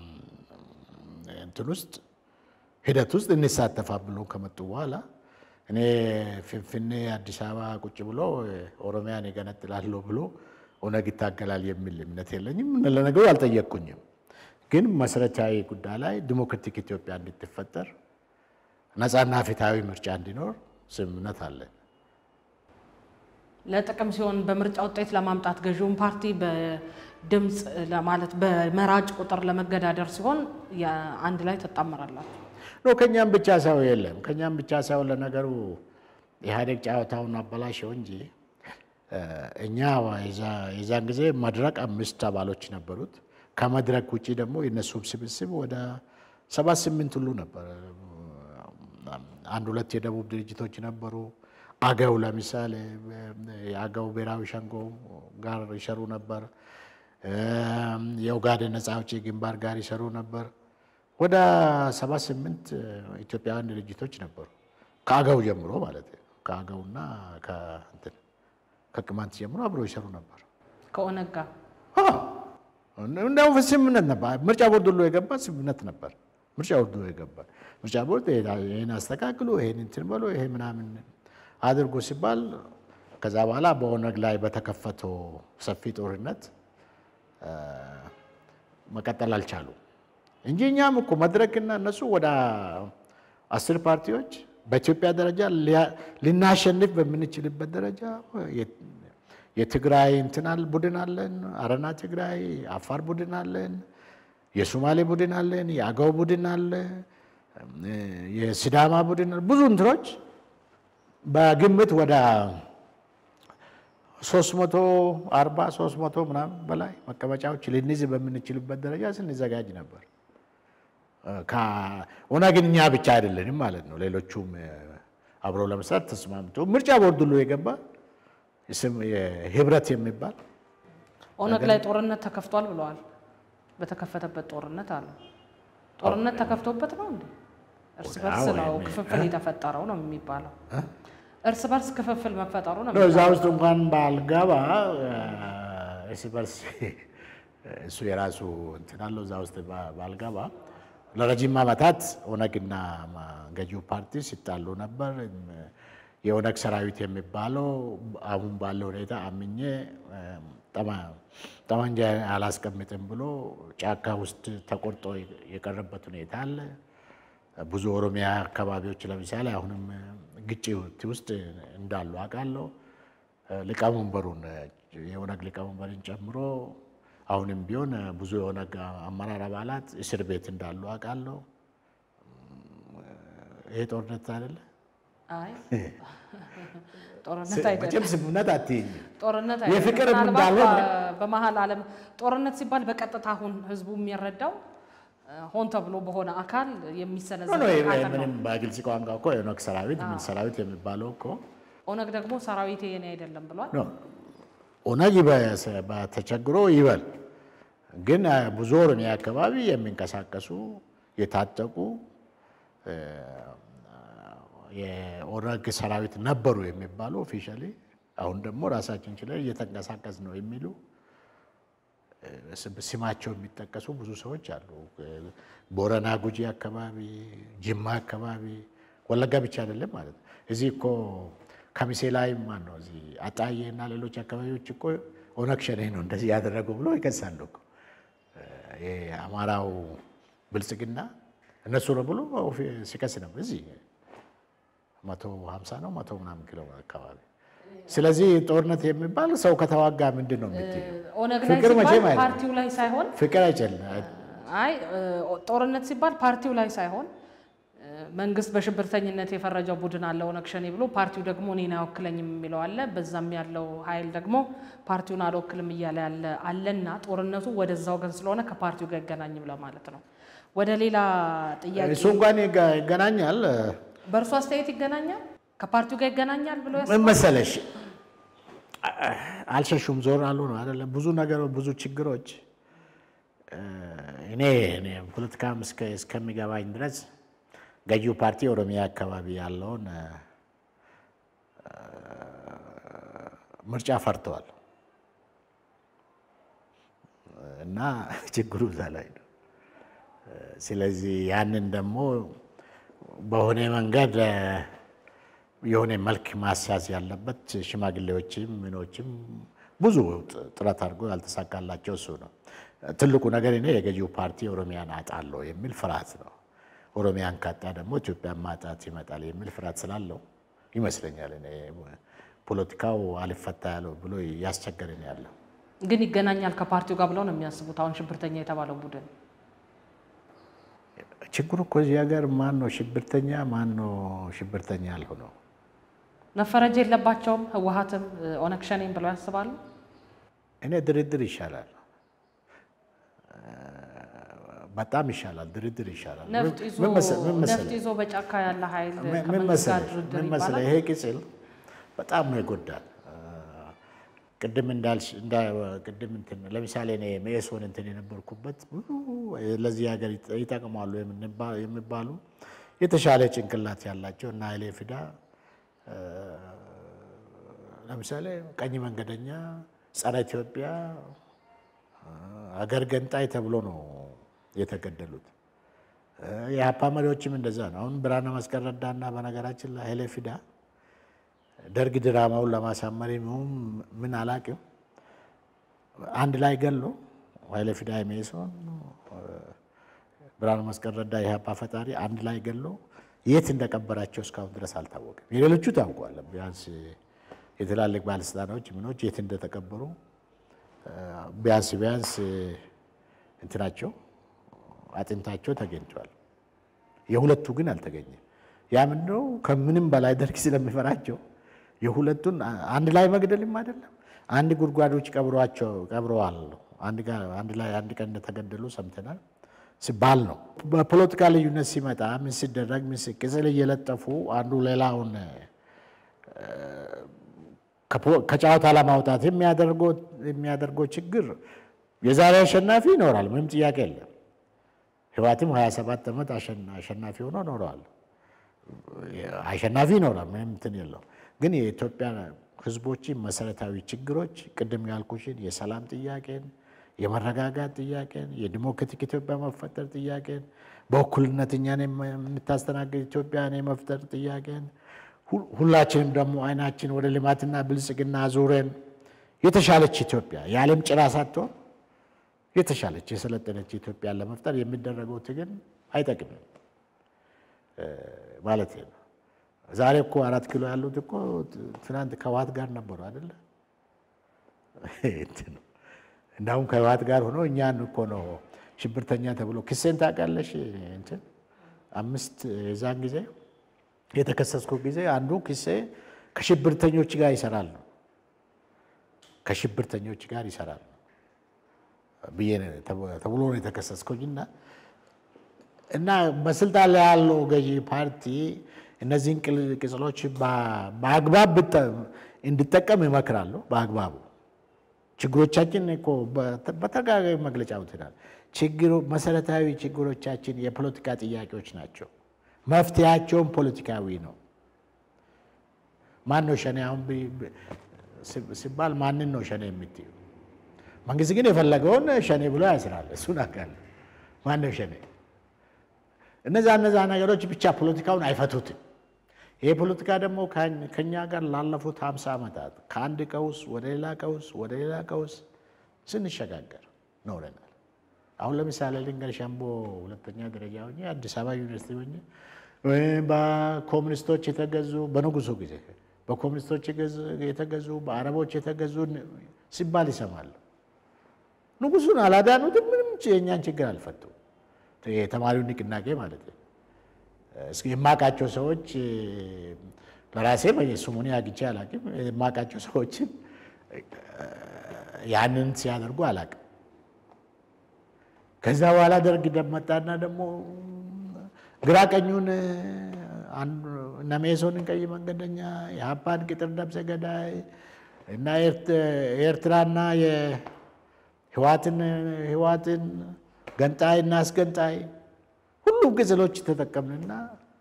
እንትን ውስጥ ሂደት ውስጥ እንሳተፋ ብሎ ከመጡ በኋላ እኔ ፍንፍኔ አዲስ አበባ ቁጭ ብሎ ኦሮሚያን ይገነጥላለሁ ብሎ ኦነግ ይታገላል የሚል እምነት የለኝም። ለነገሩ አልጠየቅኩኝም። ግን መሰረታዊ ጉዳይ ላይ ዲሞክራቲክ ኢትዮጵያ እንድትፈጠር ነፃና ፍትሐዊ ምርጫ እንዲኖር ስምምነት አለን። ለጥቅም ሲሆን በምርጫ ውጤት ለማምጣት ገዢውን ፓርቲ በድምፅ ለማለት በመራጭ ቁጥር ለመገዳደር ሲሆን አንድ ላይ ትጣመራላችሁ። ኖ ከኛም ብቻ ሰው የለም። ከኛም ብቻ ሰው ለነገሩ ኢህአዴግ ጨዋታውን አበላሸው እንጂ እኛ የዛን ጊዜ መድረክ አምስት አባሎች ነበሩት። ከመድረክ ውጭ ደግሞ የነሱም ስብስብ ወደ ሰባት ስምንት ሁሉ ነበር። አንድ ሁለት የደቡብ ድርጅቶች ነበሩ። አገው ለምሳሌ የአገው ብሔራዊ ሸንጎ ጋር ይሰሩ ነበር። የኦጋዴን ነፃ አውጪ ግንባር ጋር ይሰሩ ነበር። ወደ ሰባት ስምንት ኢትዮጵያውያን ድርጅቶች ነበሩ። ከአገው ጀምሮ ማለት ነው። ከአገውና ከቅማንት ጀምሮ አብሮ ይሰሩ ነበር። ከኦነግ ጋር እንዲያውም ስምምነት ነበር። ምርጫ ቦርድ ሁሉ የገባ ስምምነት ነበር። ምርጫ ቦርድ ሁሉ የገባ ምርጫ ቦርድ ይህን አስተካክሉ፣ ይህን እንትን በሎ፣ ይሄ ምናምን አድርጎ ሲባል ከዛ በኋላ በኦነግ ላይ በተከፈተው ሰፊ ጦርነት መቀጠል አልቻሉም እንጂ እኛም እኮ መድረክና እነሱ ወደ አስር ፓርቲዎች በኢትዮጵያ ደረጃ ልናሸንፍ በምንችልበት ደረጃ የትግራይ እንትናል ቡድን አለን፣ አረና ትግራይ፣ አፋር ቡድን አለን፣ የሶማሌ ቡድን አለን፣ የአገው ቡድን አለ፣ የሲዳማ ቡድን አለ። ብዙ እንትኖች በግምት ወደ ሶስት መቶ አርባ ሶስት መቶ ምናምን በላይ መቀመጫዎች ልንይዝ በምንችልበት ደረጃ ስንዘጋጅ ነበር። ኦነግን እኛ ብቻ አይደለንም ማለት ነው። ሌሎቹም አብረው ለመስራት ተስማምቶ ምርጫ ቦርድ ሁሉ የገባ ህብረት የሚባል ኦነግ ላይ ጦርነት ተከፍቷል ብለዋል። በተከፈተበት ጦርነት አለ ጦርነት ተከፍቶበት ነው እንዴ? እርስ በርስ ነው ክፍፍል የተፈጠረው ነው የሚባለው። እርስ በርስ ክፍፍል መፈጠሩ ነው እዛ ውስጥ እንኳን ባልገባ እርስ በርስ እሱ የራሱ እንትን አለው። እዛ ውስጥ ባልገባ ለረጅም ዓመታት ኦነግና ገዢው ፓርቲ ሲጣሉ ነበር። የኦነግ ሰራዊት የሚባለው አሁን ባለው ሁኔታ አምኜ ጠመንጃ አላስቀምጥም ብሎ ጫካ ውስጥ ተቆርጦ የቀረበት ሁኔታ አለ። ብዙ ኦሮሚያ አካባቢዎች ለምሳሌ አሁንም ግጭት ውስጥ እንዳሉ አውቃለሁ። ሊቀመንበሩን የኦነግ ሊቀመንበርን ጨምሮ አሁንም ቢሆን ብዙ የኦነግ አመራር አባላት እስር ቤት እንዳሉ አውቃለሁ። ይሄ ጦርነት አይደለ? አይ ጦርነት መቼም አይደለም። ስምምነት አትይኝ። ጦርነት የፍቅር አይደለም። ምናልባት እንዳልሆነ በ- በመሀል ዓለም ጦርነት ሲባል በቀጥታ አሁን ህዝቡ የሚረዳው እ፣ ሆን ተብሎ በሆነ አካል ኖ የሚሰነዘር ኖ፣ ይሄ ጥቃት ነው። ምንም በግልጽ ቋንቋ እኮ የኦነግ ሰራዊት ምን ሰራዊት የሚባለው እኮ ኦነግ ደግሞ ሰራዊቴ የኔ አይደለም ብሏል። ኖ ኦነግ በ- በተቸግሮ ይበል፣ ግን አ፣ ብዙ ኦሮሚያ አካባቢ የሚንቀሳቀሱ የታጠቁ እ፣ የኦነግ ሰራዊት ነበሩ የሚባሉ ኦፊሻሊ አሁን ደግሞ ራሳችን ችለን እየተንቀሳቀስ ነው የሚሉ እ፣ ስም- ስማቸው የሚጠቀሱ ብዙ ሰዎች አሉ። እ፣ ቦረና ጉጂ አካባቢ፣ ጅማ አካባቢ፣ ወለጋ ብቻ አይደለም ማለት ነው። እዚህ እኮ ከሚሴ ላይ ማን ነው እዚህ አጣዬ እና ሌሎች አካባቢዎች እኮ ኦነግ ሸኔ ነው እንደዚህ ያደረጉ ብሎ ይከሳሉ እኮ እ፣ የአማራው ብልጽግና እነሱ ነው ብሎ ኦፊ- ሲከስ ነበር እዚህ መቶ ሀምሳ ነው መቶ ምናምን ኪሎ አካባቢ። ስለዚህ ጦርነት የሚባል ሰው ከተዋጋ ምንድን ነው የምትይው? ኦነግ ላይ ፍቅር መቼም ሲባል አይደለም። ፓርቲው ላይ ሳይሆን ፍቅር አይጨልም። አይ እ፣ ጦርነት ሲባል ፓርቲው ላይ ሳይሆን እ፣ መንግስት በሽብርተኝነት የፈረጀው ቡድን አለ ኦነግ ሸኔ ብሎ ፓርቲው ደግሞ እኔን አይወክለኝም የሚለው አለ። በዛም ያለው ኃይል ደግሞ ፓርቲውን አልወክልም እያለ ያለ አለና ጦርነቱ ወደዛ ወገን ስለሆነ ከፓርቲው ጋር አይገናኝም ለማለት ነው። ወደ ሌላ ጥያቄ እሱ እንኳን ይገ- ይገናኛል። በእርሱ አስተያየት ይገናኛል ከፓርቲው ጋር ይገናኛል ብሎ ምን ያስባል? መሰለሽ አልሸሹም ዞር አሉ ነው አይደለም። ብዙ ነገር ብዙ ችግሮች እ፣ እኔ እኔ ፖለቲካም እስከ- እስከሚገባኝ ድረስ ገዢው ፓርቲ ኦሮሚያ አካባቢ ያለውን እ፣ ምርጫ ፈርተዋል እና ችግሩ እዛ ላይ ነው። ስለዚህ ያንን ደግሞ በሆነ መንገድ እ፣ የሆነ መልክ ማስያዝ ያለበት ሽማግሌዎችም ምኖችም ብዙ ጥ- ጥረት አድርጎ ያልተሳካላቸው እሱ ነው። ትልቁ ነገር እኔ የገዢው ፓርቲ ኦሮሚያን አጣለሁ የሚል ፍርሃት ነው። ኦሮሚያን ካጣ ደግሞ ኢትዮጵያን ማጣት ይመጣል የሚል ፍርሃት ስላለው ይመስለኛል እኔ ፖለቲካው አልፈታ ያለው ብሎ ያስቸገረን ያለው ግን ይገናኛል ከፓርቲው ጋር ብለው ነው የሚያስቡት። አሁን ሽብርተኛ የተባለው ቡድን ችግሩ እኮ እዚህ ሀገር ማን ነው ሽብርተኛ ማን ነው ሽብርተኛ ያልሆነው? መፈረጅ የለባቸውም ህወሀትም እ፣ ኦነግ ሸኔም ብለው ያስባሉ። እኔ ድርድር ይሻላል፣ በጣም ይሻላል። ድርድር ይሻላል። ነፍጥ ይዞ ምን መሰ- ምን ነፍጥ መሰለህ? ይዞ በጫካ ያለ ኃይል ምን- ምን ከመንግስት ጋር መሰለህ? ድርድር ምን መሰለህ? ይባላል። ይሄ ቅጽል በጣም ነው ይጎዳል። ቅድም እንዳልሽ እንዳ ቅድም እንትን ለምሳሌ እኔ መኢሶን እንትን የነበርኩበት ብዙ ለዚህ ሀገር ይጠ- ይጠቅማሉ የምንባ- የሚባሉ የተሻለ ጭንቅላት ያላቸው እና ኃይሌ ፊዳ እ፣ ለምሳሌ ቀኝ መንገደኛ፣ ጸረ ኢትዮጵያ፣ እ፣ አገር ገንጣይ ተብሎ ነው የተገደሉት። እ፣ የሀፓ መሪዎችም እንደዛ ነው። አሁን ብርሃነ መስቀል ረዳና በነገራችን ላይ ኃይሌ ፊዳ ደርግ ድራማውን ለማሳመር የሚሆን ምን አላቅም አንድ ላይ ገሎ ኃይለ ፊዳ ሜሶን፣ ብርሃኑ መስቀል ረዳ የኢህአፓ ፈጣሪ አንድ ላይ ገሎ የት እንደቀበራቸው እስካሁን ድረስ አልታወቅም። የሌሎቹ ታውቋል። ቢያንስ የትላልቅ ባለስልጣኖች ምኖች የት እንደተቀበሩ ቢያንስ ቢያንስ እንትናቸው አጥንታቸው ተገኝቷል። የሁለቱ ግን አልተገኘም። ያ ምንድነው? ከምንም በላይ ደርግ ስለሚፈራቸው የሁለቱን አንድ ላይ መግደልም አይደለም አንድ ጉድጓዶች ቀብሯቸው ቀብረዋል። አንድ ላይ አንድ ቀን እንደተገደሉ ሰምተናል ሲባል ነው። በፖለቲካ ልዩነት ሲመጣ ምን ሲደረግ ምን ቅጽል እየለጠፉ አንዱ ሌላውን ከጨዋታ ለማውጣት የሚያደርገው ችግር የዛሬ አሸናፊ ይኖራል፣ ምንም ጥያቄ የለም። ህወሓትም 27 ዓመት አሸናፊ ሆኖ ኖረዋል። አሸናፊ ይኖራል፣ ምንም እንትን የለው። ግን የኢትዮጵያ ህዝቦችን መሰረታዊ ችግሮች ቅድም ያልኩሽን የሰላም ጥያቄን፣ የመረጋጋት ጥያቄን፣ የዲሞክራቲክ ኢትዮጵያ መፈጠር ጥያቄን፣ በእኩልነት እኛን የምታስተናግድ ኢትዮጵያን የመፍጠር ጥያቄን ሁላችንም ደግሞ አይናችን ወደ ልማትና ብልጽግና ዙረን የተሻለች ኢትዮጵያ የዓለም ጭራ ሳትሆን የተሻለች የሰለጠነች ኢትዮጵያን ለመፍጠር የሚደረገው ትግል አይጠቅምም ማለት ነው። ዛሬ እኮ አራት ኪሎ ያሉት እኮ ትናንት ከህወሓት ጋር ነበሩ አይደለ? እንዳሁም ከህወሓት ጋር ሆኖ እኛን እኮ ነው ሽብርተኛ ተብሎ ክሴን ታውቃለሽ? እንትን አምስት የዛን ጊዜ የተከሰስኩ ጊዜ አንዱ ክሴ ከሽብርተኞች ጋር ይሰራል ነው ከሽብርተኞች ጋር ይሰራል ብዬ ተብሎ ነው የተከሰስኩኝና እና በስልጣን ላይ ያለው ገዢ ፓርቲ እነዚህን ቅጽሎች በአግባብ እንዲጠቀም ይመክራሉ። በአግባቡ ችግሮቻችን እኮ በተደጋጋሚ መግለጫ ውትናል። ችግሩ መሰረታዊ ችግሮቻችን የፖለቲካ ጥያቄዎች ናቸው። መፍትሄያቸውን ፖለቲካዊ ነው። ማን ነው ሸኔ አሁን ሲባል ማንን ነው ሸኔ የምትዩ? መንግስት ግን የፈለገውን ሸኔ ብሎ ያስራል። እሱን አካል ማን ነው ሸኔ? እነዛ እነዛ ነገሮች ብቻ ፖለቲካውን አይፈቱትም። ይሄ ፖለቲካ ደግሞ ከኛ ጋር ላለፉት ሀምሳ ዓመታት ከአንድ ቀውስ ወደ ሌላ ቀውስ ወደ ሌላ ቀውስ ስንሸጋገር ኖረናል። አሁን ለምሳሌ ልንገር፣ ሸምቦ ሁለተኛ ደረጃ ሆኜ አዲስ አበባ ዩኒቨርሲቲ ሆኜ በኮሚኒስቶች የተገዙ በንጉሱ ጊዜ በኮሚኒስቶች የተገዙ በአረቦች የተገዙ ሲባል ይሰማሉ። ንጉሱን አላዳኑትም። ምንም የእኛን ችግር አልፈቱም። የተማሪው ንቅናቄ ማለት ነው። እስኪ የማውቃቸው ሰዎች ለራሴ ስሙን አግኝቼ አላውቅም። የማውቃቸው ሰዎችን ያንን ሲያደርጉ አላውቅም። ከዛ በኋላ ደርግ መጣና ደግሞ ግራ ቀኙን እነ ሜሶንን ቀይ መንገደኛ የሀፓን ቅጥር ነብሰ ገዳይ እና የኤርትራና የህዋትን ህዋትን ገንጣይ እና አስገንጣይ ሁሉም ቅጽሎች ተጠቀምንና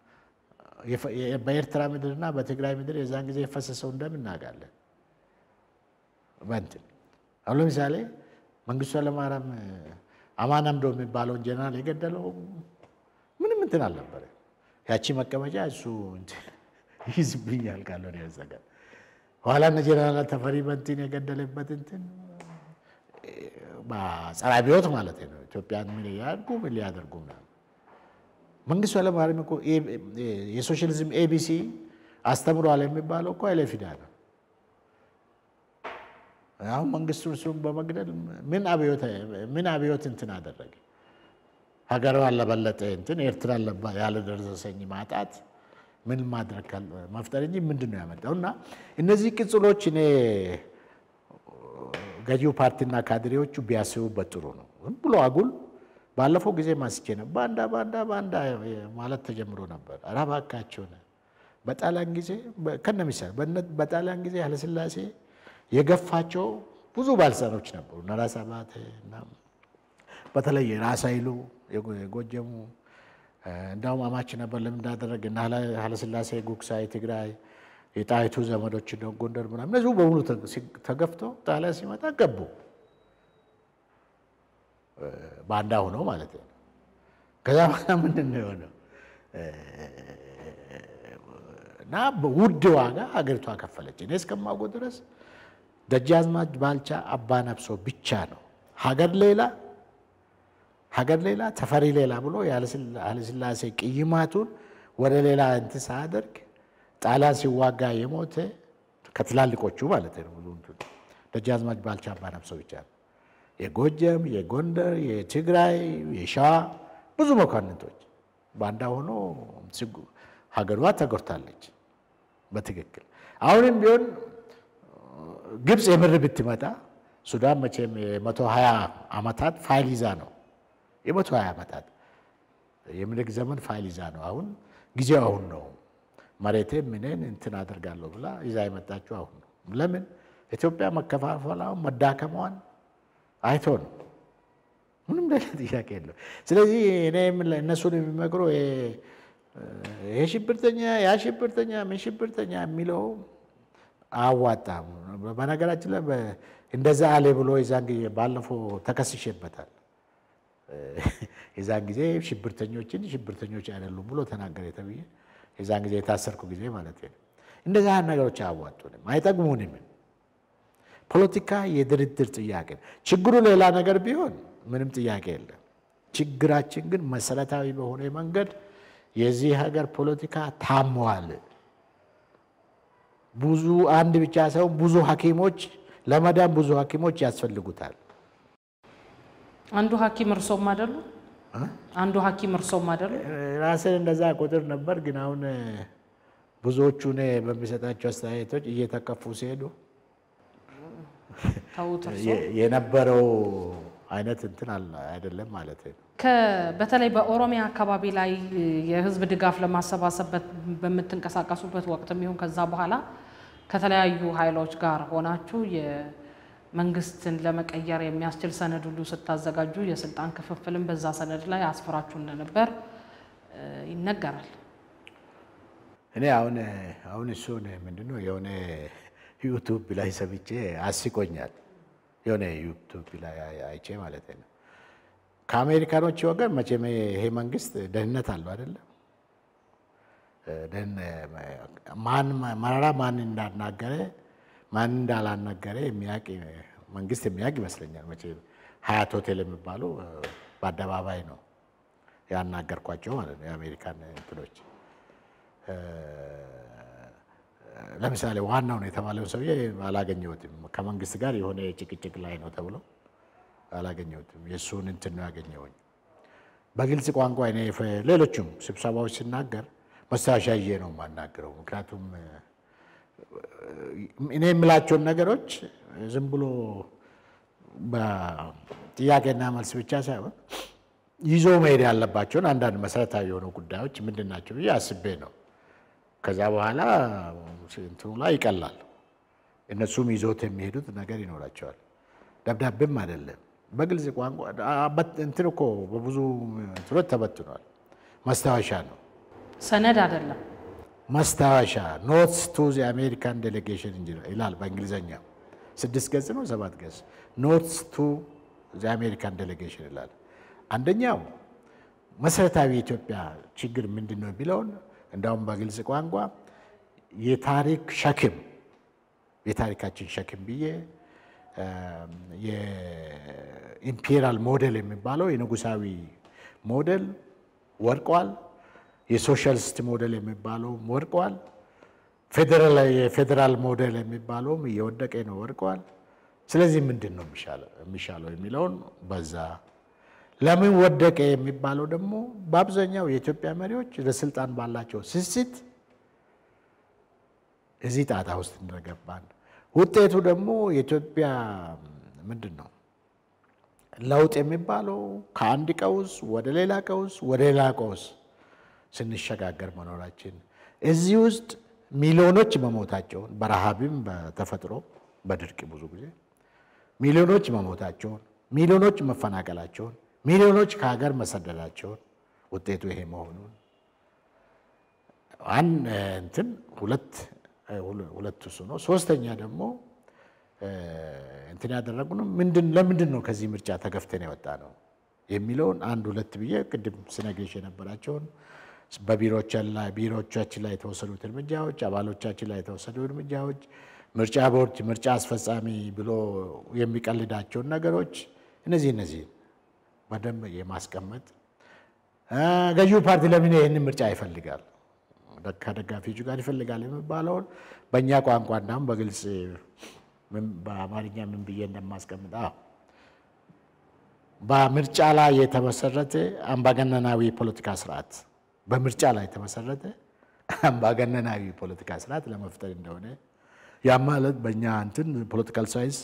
በኤርትራ ምድርና በትግራይ ምድር የዛን ጊዜ የፈሰሰው እንደምናውቃለን። በእንትን አሁን ለምሳሌ መንግስቱ ኃይለማርያም አማን አምዶ የሚባለውን ጀነራል የገደለው ምንም እንትን አልነበረ። ያቺ መቀመጫ እሱ ይዝብኛል ካለው ነው ያዘጋ ኋላ እነ ጀነራል ተፈሪ በንቲን የገደለበት እንትን ጸረ አብዮት ማለት ነው። ኢትዮጵያን ምን ያድርጉ ምን ሊያደርጉ ምናምን መንግስቱ ኃይለማርያም እኮ የሶሻሊዝም ኤቢሲ አስተምሯል የሚባለው እኮ ኃይለ ፊዳ ነው። አሁን መንግስቱ እሱን በመግደል ምን አብዮት ምን አብዮት እንትን አደረገ? ሀገሯን ለበለጠ እንትን ኤርትራን ያለደረሰኝ ማጣት ምን ማድረግ መፍጠር እንጂ ምንድን ነው ያመጣው? እና እነዚህ ቅጽሎች እኔ ገዢው ፓርቲና ካድሬዎቹ ቢያስቡበት ጥሩ ነው። ዝም ብሎ አጉል ባለፈው ጊዜ ማስቼ ነው ባንዳ ባንዳ ባንዳ ማለት ተጀምሮ ነበር። ኧረ እባካችሁን በጣሊያን ጊዜ ከነ ምሳሌ በጣሊያን ጊዜ ኃይለሥላሴ የገፋቸው ብዙ ባለስልጣኖች ነበሩ። እነ ራስ አባተ እና በተለይ ራስ ኃይሉ የጎጀሙ እንዳውም አማች ነበር። ለምን እንዳደረገ እና ኃይለሥላሴ ጉግሳ የትግራይ የጣይቱ ዘመዶች ጎንደር ምናምን እነዚሁ በሙሉ ተገፍተው ጣሊያን ሲመጣ ገቡ። ባንዳ ሆነው ማለት ነው። ከዛ በኋላ ምንድን ነው የሆነው? እና ውድ ዋጋ ሀገሪቷ ከፈለች። እኔ እስከማውቀው ድረስ ደጃዝማች ባልቻ አባ ነፍሶ ብቻ ነው ሀገር ሌላ ሀገር ሌላ ተፈሪ ሌላ ብሎ ኃይለሥላሴ ቅይማቱን ወደ ሌላ እንትን ሳያደርግ ጣሊያን ሲዋጋ የሞተ ከትላልቆቹ ማለት ነው። ብዙ እንትን ደጃዝማች ባልቻ አባነፍሶ ብቻ ነው። የጎጀም፣ የጎንደር፣ የትግራይ፣ የሸዋ ብዙ መኳንንቶች ባንዳ ሆኖ ሀገሯ ተጎድታለች። በትክክል አሁንም ቢሆን ግብፅ የምር ብትመጣ ሱዳን መቼም የመቶ ሀያ ዓመታት ፋይል ይዛ ነው የመቶ ሀያ ዓመታት የምኒልክ ዘመን ፋይል ይዛ ነው። አሁን ጊዜው አሁን ነው። መሬቴ ምንን እንትን አደርጋለሁ ብላ ይዛ የመጣችው አሁን ነው። ለምን ኢትዮጵያ መከፋፈላውን መዳከሟን አይቶ ነው። ምንም ሌላ ጥያቄ የለው። ስለዚህ እኔ እነሱን የሚመክሮ ይሄ ሽብርተኛ ያ ሽብርተኛ ምን ሽብርተኛ የሚለው አዋጣም። በነገራችን ላይ እንደዛ አለ ብሎ የዛን ጊዜ ባለፈው ተከስሼበታል። የዛን ጊዜ ሽብርተኞችን ሽብርተኞች አይደሉም ብሎ ተናገረ ተብዬ የዛን ጊዜ የታሰርኩ ጊዜ ማለት ነው። እንደዛ ነገሮች አያዋጡንም፣ አይጠቅሙንም። ፖለቲካ የድርድር ጥያቄ ችግሩ ሌላ ነገር ቢሆን ምንም ጥያቄ የለም። ችግራችን ግን መሰረታዊ በሆነ መንገድ የዚህ ሀገር ፖለቲካ ታሟል። ብዙ አንድ ብቻ ሳይሆን ብዙ ሐኪሞች ለመዳን ብዙ ሐኪሞች ያስፈልጉታል። አንዱ ሐኪም እርሶም አይደሉ? አንዱ ሐኪም እርሶም አይደሉ? ራስን እንደዛ ቁጥር ነበር። ግን አሁን ብዙዎቹ እኔ በሚሰጣቸው አስተያየቶች እየተከፉ ሲሄዱ ተውት እርሶ የነበረው አይነት እንትን አይደለም ማለት ነው። በተለይ በኦሮሚያ አካባቢ ላይ የህዝብ ድጋፍ ለማሰባሰብ በምትንቀሳቀሱበት ወቅትም ይሁን ከዛ በኋላ ከተለያዩ ኃይሎች ጋር ሆናችሁ የመንግስትን ለመቀየር የሚያስችል ሰነድ ሁሉ ስታዘጋጁ የስልጣን ክፍፍልን በዛ ሰነድ ላይ አስፈራችሁ እንደነበር ይነገራል። እኔ አሁን አሁን እሱን ምንድነው የሆነ ዩቱብ ላይ ሰምቼ አስቆኛል። የሆነ ዩቱብ ላይ አይቼ ማለት ነው። ከአሜሪካኖች ወገን መቼም ይሄ መንግስት ደህንነት አለው አይደለም። ማን መረራ ማን እንዳናገረ ማን እንዳላናገረ የሚያውቅ መንግስት የሚያውቅ ይመስለኛል። መቼም ሀያት ሆቴል የሚባሉ በአደባባይ ነው ያናገርኳቸው ማለት ነው የአሜሪካን እንትኖች ለምሳሌ ዋናው ነው የተባለውን ሰውዬ አላገኘሁትም። ከመንግስት ጋር የሆነ ጭቅጭቅ ላይ ነው ተብሎ አላገኘሁትም። የእሱን እንትን ነው ያገኘሁኝ። በግልጽ ቋንቋ እኔ ሌሎቹም ስብሰባዎች ሲናገር መስታወሻ ይዤ ነው የማናገረው። ምክንያቱም እኔ የምላቸውን ነገሮች ዝም ብሎ በጥያቄና መልስ ብቻ ሳይሆን ይዞ መሄድ ያለባቸውን አንዳንድ መሰረታዊ የሆኑ ጉዳዮች ምንድን ናቸው ብዬ አስቤ ነው ከዛ በኋላ እንትኑ ላይ ይቀላል። እነሱም ይዞት የሚሄዱት ነገር ይኖራቸዋል። ደብዳቤም አይደለም በግልጽ ቋንቋ እንትን እኮ በብዙ እንትኖች ተበትኗል። መስታወሻ ነው፣ ሰነድ አይደለም። መስታወሻ ኖትስ ቱ ዚ አሜሪካን ዴሌጌሽን ይላል በእንግሊዝኛ። ስድስት ገጽ ነው ሰባት ገጽ ኖትስ ቱ ዚ አሜሪካን ዴሌጌሽን ይላል። አንደኛው መሰረታዊ የኢትዮጵያ ችግር ምንድን ነው የሚለውን እንዳውም በግልጽ ቋንቋ የታሪክ ሸክም የታሪካችን ሸክም ብዬ የኢምፔሪያል ሞዴል የሚባለው የንጉሳዊ ሞዴል ወድቋል። የሶሻሊስት ሞዴል የሚባለው ወድቋል። የፌዴራል ሞዴል የሚባለውም እየወደቀ ነው፣ ወድቋል። ስለዚህ ምንድን ነው የሚሻለው የሚለውን በዛ ለምን ወደቀ የሚባለው ደግሞ በአብዛኛው የኢትዮጵያ መሪዎች ለስልጣን ባላቸው ስስት እዚህ ጣጣ ውስጥ እንደገባን ውጤቱ ደግሞ የኢትዮጵያ ምንድን ነው ለውጥ የሚባለው ከአንድ ቀውስ ወደ ሌላ ቀውስ ወደ ሌላ ቀውስ ስንሸጋገር መኖራችን እዚህ ውስጥ ሚሊዮኖች መሞታቸውን በረሃብም በተፈጥሮ በድርቅ ብዙ ጊዜ ሚሊዮኖች መሞታቸውን ሚሊዮኖች መፈናቀላቸውን ሚሊዮኖች ከሀገር መሰደዳቸውን ውጤቱ ይሄ መሆኑን አንድ እንትን ሁለት ሁለት እሱ ነው። ሶስተኛ ደግሞ እንትን ያደረጉነው ምንድን ለምንድን ነው ከዚህ ምርጫ ተገፍተን የወጣ ነው የሚለውን አንድ ሁለት ብዬ ቅድም ስነግርሽ የነበራቸውን በቢሮዎቻችን ላይ የተወሰዱት እርምጃዎች፣ አባሎቻችን ላይ የተወሰዱ እርምጃዎች፣ ምርጫ ቦርድ ምርጫ አስፈጻሚ ብሎ የሚቀልዳቸውን ነገሮች እነዚህ እነዚህ በደንብ የማስቀመጥ ገዢው ፓርቲ ለምን ይህንን ምርጫ ይፈልጋል ከደጋፊዎቹ ጋር ይፈልጋል የሚባለውን በእኛ ቋንቋ እንዳሁም በግልጽ በአማርኛ ምን ብዬ እንደማስቀምጥ በምርጫ ላይ የተመሰረተ አምባገነናዊ ፖለቲካ ስርዓት በምርጫ ላይ የተመሰረተ አምባገነናዊ ፖለቲካ ስርዓት ለመፍጠር እንደሆነ ያ ማለት በእኛ እንትን ፖለቲካል ሳይንስ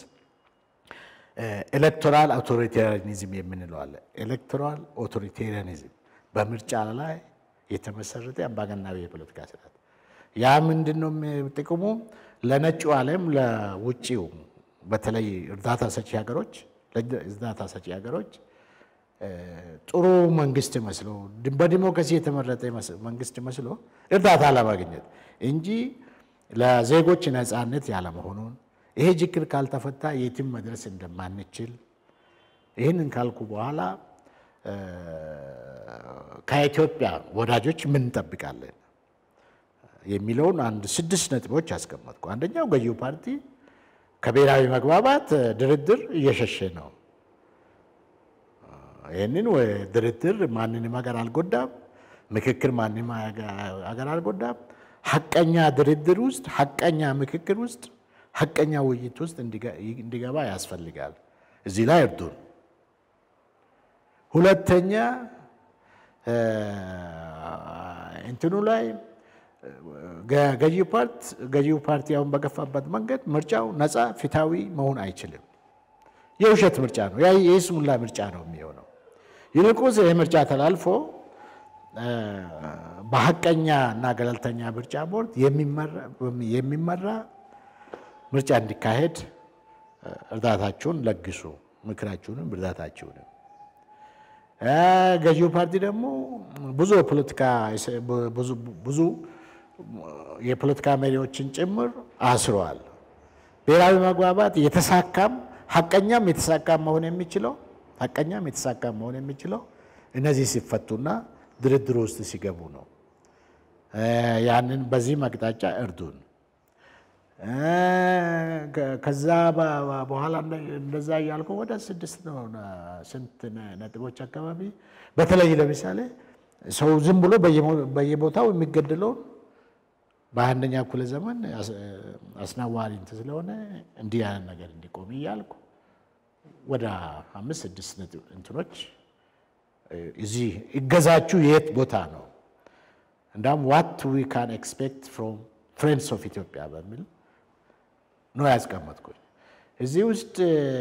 ኤሌክቶራል አውቶሪቴሪያኒዝም የምንለው አለ። ኤሌክቶራል አውቶሪቴሪያኒዝም በምርጫ ላይ የተመሰረተ አምባገነናዊ የፖለቲካ ስርዓት ያ ምንድን ነው ጥቅሙ? ለነጩ ዓለም ለውጭው በተለይ እርዳታ ሰጪ ሀገሮች እርዳታ ሰጪ ሀገሮች ጥሩ መንግስት መስሎ በዲሞክራሲ የተመረጠ መንግስት መስሎ እርዳታ ለማግኘት እንጂ ለዜጎች ነፃነት ያለመሆኑን ይሄ ችግር ካልተፈታ የትም መድረስ እንደማንችል ይህንን ካልኩ በኋላ ከኢትዮጵያ ወዳጆች ምን እንጠብቃለን የሚለውን አንድ ስድስት ነጥቦች አስቀመጥኩ። አንደኛው ገዢው ፓርቲ ከብሔራዊ መግባባት ድርድር እየሸሸ ነው። ይህንን ድርድር ማንንም ሀገር አልጎዳም፣ ምክክር ማንንም ሀገር አልጎዳም። ሀቀኛ ድርድር ውስጥ፣ ሀቀኛ ምክክር ውስጥ፣ ሀቀኛ ውይይት ውስጥ እንዲገባ ያስፈልጋል። እዚህ ላይ እርዱን። ሁለተኛ እንትኑ ላይ ገዢው ፓርቲ አሁን በገፋበት መንገድ ምርጫው ነፃ ፊታዊ መሆን አይችልም። የውሸት ምርጫ ነው፣ የይስሙላ ምርጫ ነው የሚሆነው። ይልቁንስ ይህ ምርጫ ተላልፎ በሀቀኛ እና ገለልተኛ ምርጫ ቦርድ የሚመራ ምርጫ እንዲካሄድ እርዳታችሁን ለግሱ፣ ምክራችሁንም እርዳታችሁንም። ገዢው ፓርቲ ደግሞ ብዙ የፖለቲካ ብዙ የፖለቲካ መሪዎችን ጭምር አስረዋል። ብሔራዊ መግባባት የተሳካም ሀቀኛም የተሳካም መሆን የሚችለው ሀቀኛም የተሳካም መሆን የሚችለው እነዚህ ሲፈቱና ድርድር ውስጥ ሲገቡ ነው። ያንን በዚህ አቅጣጫ እርዱን። ከዛ በኋላ እንደዛ እያልኩ ወደ ስድስት ነው ስንት ነጥቦች አካባቢ በተለይ ለምሳሌ ሰው ዝም ብሎ በየቦታው የሚገደለውን በአንደኛ እኩለ ዘመን አስነዋሪ እንትን ስለሆነ እንዲህ ያለ ነገር እንዲቆም እያልኩ ወደ አምስት ስድስት እንትኖች እዚህ እገዛችሁ የት ቦታ ነው እንዳውም ዋት ዊ ካን ኤክስፔክት ፍሮም ፍሬንድስ ኦፍ ኢትዮጵያ በሚል ነው ያስቀመጥኩኝ። እዚህ ውስጥ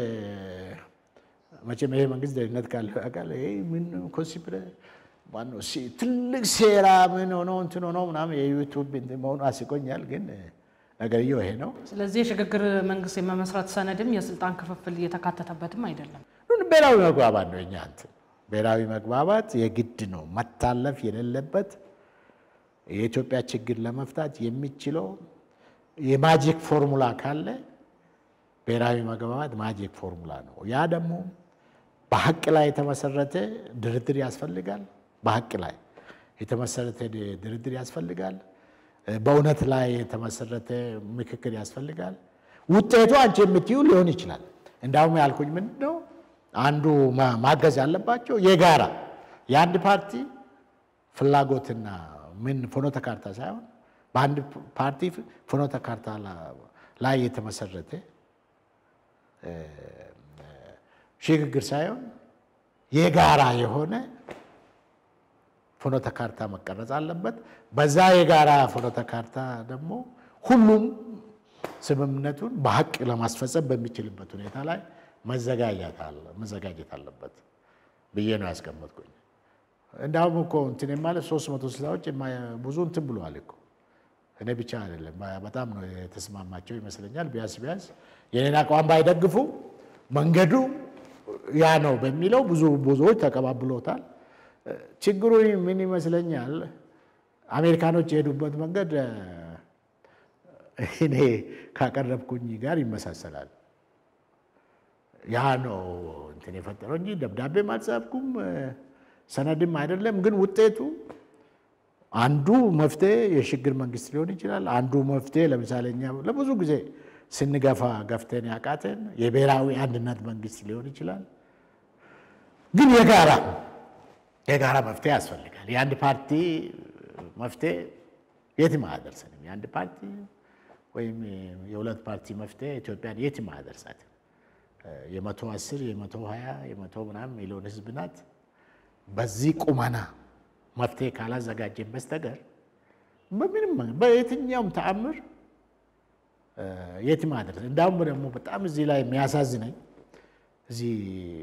መቼም ይሄ መንግስት ደህንነት ካለው ያውቃል። ይሄ ምን ኮንሲፕረ ማነው ትልቅ ሴራ ምን ሆኖ እንትን ሆኖ ምናምን የዩቱብ መሆኑ አስቆኛል። ግን ነገርየው ይሄ ነው። ስለዚህ የሽግግር መንግስት የመመስረት ሰነድም የስልጣን ክፍፍል እየተካተተበትም አይደለም። ብሔራዊ መግባባት ነው የኛ እንትን ብሔራዊ መግባባት የግድ ነው መታለፍ የሌለበት የኢትዮጵያ ችግር ለመፍታት የሚችለው የማጂክ ፎርሙላ ካለ ብሔራዊ መግባባት ማጂክ ፎርሙላ ነው። ያ ደግሞ በሀቅ ላይ የተመሰረተ ድርድር ያስፈልጋል። በሀቅ ላይ የተመሰረተ ድርድር ያስፈልጋል። በእውነት ላይ የተመሰረተ ምክክር ያስፈልጋል። ውጤቱ አንቺ የምትዩ ሊሆን ይችላል። እንዳውም ያልኩኝ ምንድን ነው አንዱ ማገዝ ያለባቸው የጋራ የአንድ ፓርቲ ፍላጎትና ምን ፍኖተ ካርታ ሳይሆን በአንድ ፓርቲ ፍኖተ ካርታ ላይ የተመሰረተ ሽግግር ሳይሆን የጋራ የሆነ ፍኖተ ካርታ መቀረጽ አለበት። በዛ የጋራ ፍኖተ ካርታ ደግሞ ሁሉም ስምምነቱን በሀቅ ለማስፈጸም በሚችልበት ሁኔታ ላይ መዘጋጀት አለበት ብዬ ነው ያስቀመጥኩኝ። እንዳውም እኮ እንትን ማለት ሶስት መቶ ስልሳዎች ብዙ እንትን ብለዋል እኮ እኔ ብቻ አይደለም፣ በጣም ነው የተስማማቸው ይመስለኛል። ቢያንስ ቢያንስ የኔን አቋም ባይደግፉ መንገዱ ያ ነው በሚለው ብዙ ብዙዎች ተቀባብሎታል። ችግሩ ምን ይመስለኛል፣ አሜሪካኖች የሄዱበት መንገድ እኔ ካቀረብኩኝ ጋር ይመሳሰላል። ያ ነው እንትን የፈጠረው እንጂ ደብዳቤም አልጻፍኩም ሰነድም አይደለም። ግን ውጤቱ አንዱ መፍትሄ የሽግግር መንግስት ሊሆን ይችላል። አንዱ መፍትሄ ለምሳሌ እኛ ለብዙ ጊዜ ስንገፋ ገፍተን ያቃተን የብሔራዊ አንድነት መንግስት ሊሆን ይችላል። ግን የጋራ የጋራ መፍትሄ ያስፈልጋል። የአንድ ፓርቲ መፍትሄ የትም አያደርስንም። የአንድ ፓርቲ ወይም የሁለት ፓርቲ መፍትሄ ኢትዮጵያን የትም አያደርሳትም። የመቶ አስር የመቶ ሀያ የመቶ ምናምን ሚሊዮን ህዝብ ናት። በዚህ ቁመና መፍትሄ ካላዘጋጀን በስተቀር በምንም በየትኛውም ተአምር የትም አያደርስ። እንዳውም ደግሞ በጣም እዚህ ላይ የሚያሳዝነኝ እዚህ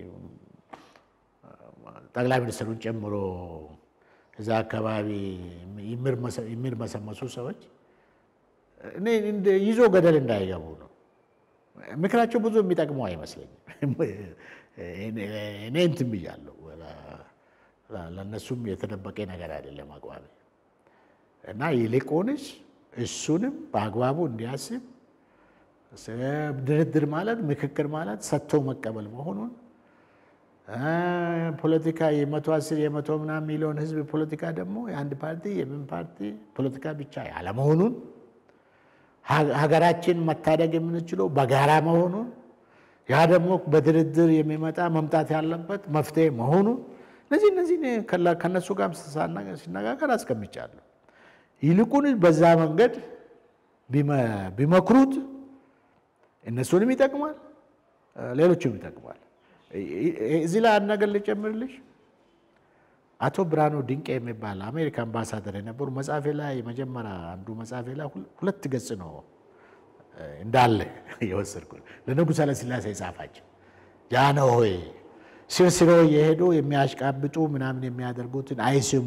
ጠቅላይ ሚኒስትሩን ጨምሮ እዛ አካባቢ የሚርመሰመሱ ሰዎች እኔ ይዞ ገደል እንዳይገቡ ነው። ምክራቸው ብዙ የሚጠቅመው አይመስለኝም። እኔ እንትን ብያለሁ። ለእነሱም የተደበቀ ነገር አይደለም አቋሚ እና ይልቁንስ እሱንም በአግባቡ እንዲያስብ ድርድር ማለት ምክክር ማለት ሰጥቶ መቀበል መሆኑን ፖለቲካ የመቶ አስር የመቶ ምናምን ሚሊዮን ህዝብ ፖለቲካ ደግሞ የአንድ ፓርቲ የምን ፓርቲ ፖለቲካ ብቻ ያለመሆኑን ሀገራችን መታደግ የምንችለው በጋራ መሆኑን ያ ደግሞ በድርድር የሚመጣ መምጣት ያለበት መፍትሄ መሆኑን እነዚህ እነዚህ ከነሱ ጋር ሲነጋገር አስቀምጫለሁ። ይልቁን በዛ መንገድ ቢመክሩት እነሱንም ይጠቅማል፣ ሌሎችም ይጠቅማል። እዚህ ላይ አንድ ነገር ልጨምርልሽ። አቶ ብርሃኑ ድንቄ የሚባል አሜሪካ አምባሳደር የነበሩ መጽሐፌ ላይ መጀመሪያ አንዱ መጽሐፌ ላይ ሁለት ገጽ ነው እንዳለ የወሰድኩ ለንጉሥ ኃይለሥላሴ የጻፋቸው ጃንሆይ ስር ስሮ የሄዱ የሚያሽቃብጡ ምናምን የሚያደርጉትን አይስሙ።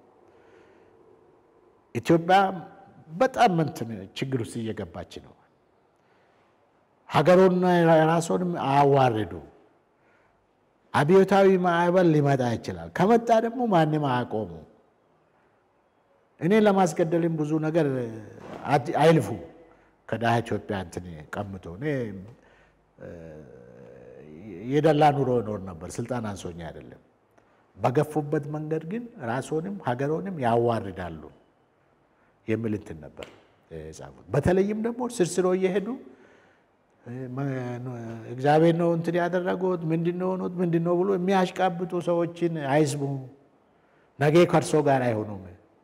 ኢትዮጵያ በጣም እንትን ችግር ውስጥ እየገባች ነው። ሀገሩና ራሱንም አያዋርዱ። አብዮታዊ ማዕበል ሊመጣ ይችላል። ከመጣ ደግሞ ማንም አያቆሙ። እኔ ለማስገደልም ብዙ ነገር አይልፉ። ከድሃ ኢትዮጵያ እንትን ቀምቶ እኔ የደላ ኑሮ እኖር ነበር። ስልጣን አንሶኝ አይደለም። በገፉበት መንገድ ግን ራስንም ሀገሮንም ያዋርዳሉ የሚል እንትን ነበር የጻፉት። በተለይም ደግሞ ስርስሮ እየሄዱ እግዚአብሔር ነው እንትን ያደረጉት ምንድን ነው ሆኑት ምንድን ነው ብሎ የሚያሽቃብጡ ሰዎችን አይስሙ። ነገ ከእርሶ ጋር አይሆኑም።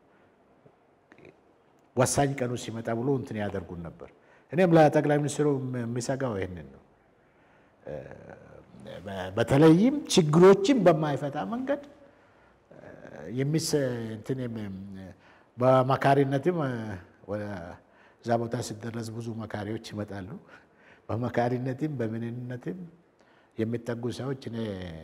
ወሳኝ ቀኑ ሲመጣ ብሎ እንትን ያደርጉን ነበር። እኔም ለጠቅላይ ሚኒስትሩ የሚሰጋው ይህንን ነው። በተለይም ችግሮችን በማይፈታ መንገድ በመካሪነትም እዛ ቦታ ሲደረስ ብዙ መካሪዎች ይመጣሉ። በመካሪነትም በምንነትም የሚጠጉ ሰዎች እኔ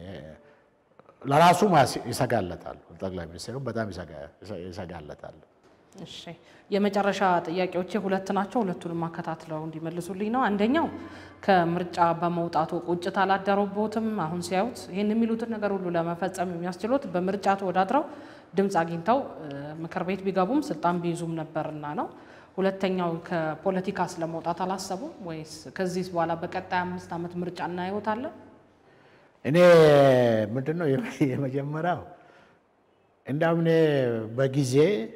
ለራሱም ይሰጋለታሉ። ጠቅላይ ሚኒስትሩ በጣም ይሰጋለታሉ። እሺ የመጨረሻ ጥያቄዎቼ ሁለት ናቸው። ሁለቱንም አከታትለው እንዲመልሱልኝ ነው። አንደኛው ከምርጫ በመውጣቱ ቁጭት አላደረቦትም? አሁን ሲያዩት ይህን የሚሉትን ነገር ሁሉ ለመፈጸም የሚያስችሉት በምርጫ ተወዳድረው ድምፅ አግኝተው ምክር ቤት ቢገቡም ስልጣን ቢይዙም ነበርና ነው። ሁለተኛው ከፖለቲካ ስለመውጣት አላሰቡም ወይስ ከዚህ በኋላ በቀጣይ አምስት ዓመት ምርጫ እናየውታለን? እኔ ምንድን ነው የመጀመሪያው እንዳውም እኔ በጊዜ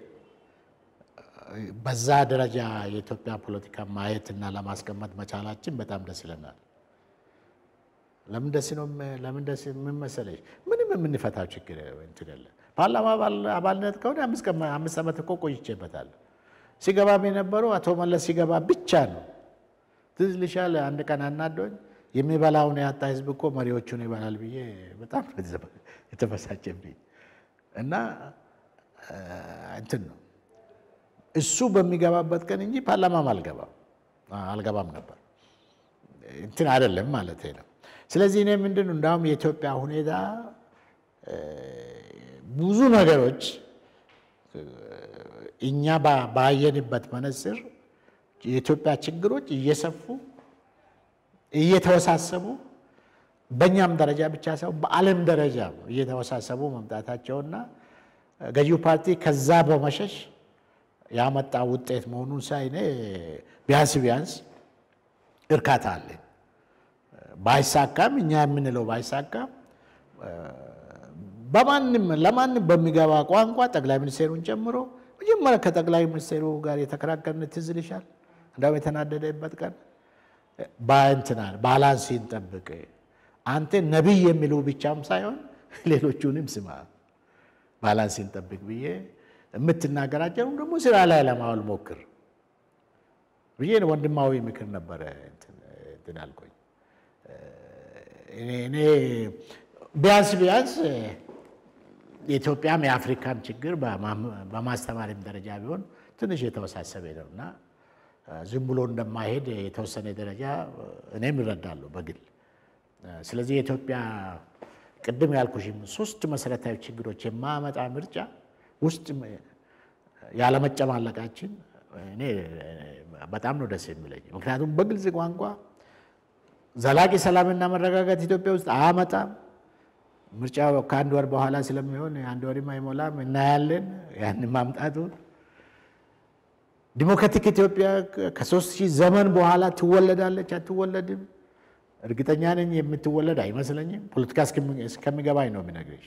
በዛ ደረጃ የኢትዮጵያ ፖለቲካ ማየትና ለማስቀመጥ መቻላችን በጣም ደስ ይለናል። ለምን ደስ ነው? ለምን ደስ ምን መሰለሽ፣ ምንም የምንፈታው ችግር እንትን የለ። ፓርላማ አባልነት ከሆነ አምስት ዓመት እኮ ቆይቼበታለሁ። ሲገባም የነበረው አቶ መለስ ሲገባ ብቻ ነው። ትዝ ይልሻል፣ አንድ ቀን አናዶኝ የሚበላውን ያጣ ህዝብ እኮ መሪዎቹን ይበላል ብዬ በጣም የተበሳጨብኝ እና እንትን ነው እሱ በሚገባበት ቀን እንጂ ፓርላማም አልገባም አልገባም ነበር እንትን አይደለም ማለት ነው። ስለዚህ እኔ ምንድን ነው እንዳውም የኢትዮጵያ ሁኔታ ብዙ ነገሮች እኛ ባየንበት መነጽር የኢትዮጵያ ችግሮች እየሰፉ እየተወሳሰቡ በእኛም ደረጃ ብቻ ሳይሆን በዓለም ደረጃ እየተወሳሰቡ መምጣታቸውና ገዢው ፓርቲ ከዛ በመሸሽ ያመጣ ውጤት መሆኑን ሳይ እኔ ቢያንስ ቢያንስ እርካታ አለኝ። ባይሳካም እኛ የምንለው ባይሳካም በማንም ለማንም በሚገባ ቋንቋ ጠቅላይ ሚኒስቴሩን ጨምሮ መጀመሪያ ከጠቅላይ ሚኒስቴሩ ጋር የተከራከርን ትዝ ይልሻል። እንዳውም የተናደደበት ቀን በእንትና ባላንስ ይንጠብቅ አንተ ነቢይ የሚሉ ብቻም ሳይሆን ሌሎቹንም ስማ፣ ባላንስን ጠብቅ ብዬ የምትናገራቸውን ደግሞ ስራ ላይ ለማዋል ሞክር ብዬ ወንድማዊ ምክር ነበረ እንትን አልኩኝ። እኔ ቢያንስ ቢያንስ የኢትዮጵያም የአፍሪካም ችግር በማስተማሪም ደረጃ ቢሆን ትንሽ የተወሳሰበ ነው እና ዝም ብሎ እንደማይሄድ የተወሰነ ደረጃ እኔም እረዳለሁ በግል። ስለዚህ የኢትዮጵያ ቅድም ያልኩሽም ሶስት መሰረታዊ ችግሮች የማመጣ ምርጫ ውስጥ ያለመጨማለቃችን እኔ በጣም ነው ደስ የሚለኝ። ምክንያቱም በግልጽ ቋንቋ ዘላቂ ሰላምና መረጋጋት ኢትዮጵያ ውስጥ አያመጣም። ምርጫው ከአንድ ወር በኋላ ስለሚሆን አንድ ወርም አይሞላም፣ እናያለን ያን ማምጣቱን። ዲሞክራቲክ ኢትዮጵያ ከሶስት ሺህ ዘመን በኋላ ትወለዳለች አትወለድም? እርግጠኛ ነኝ የምትወለድ አይመስለኝም። ፖለቲካ እስከሚገባኝ ነው የሚነግርሽ።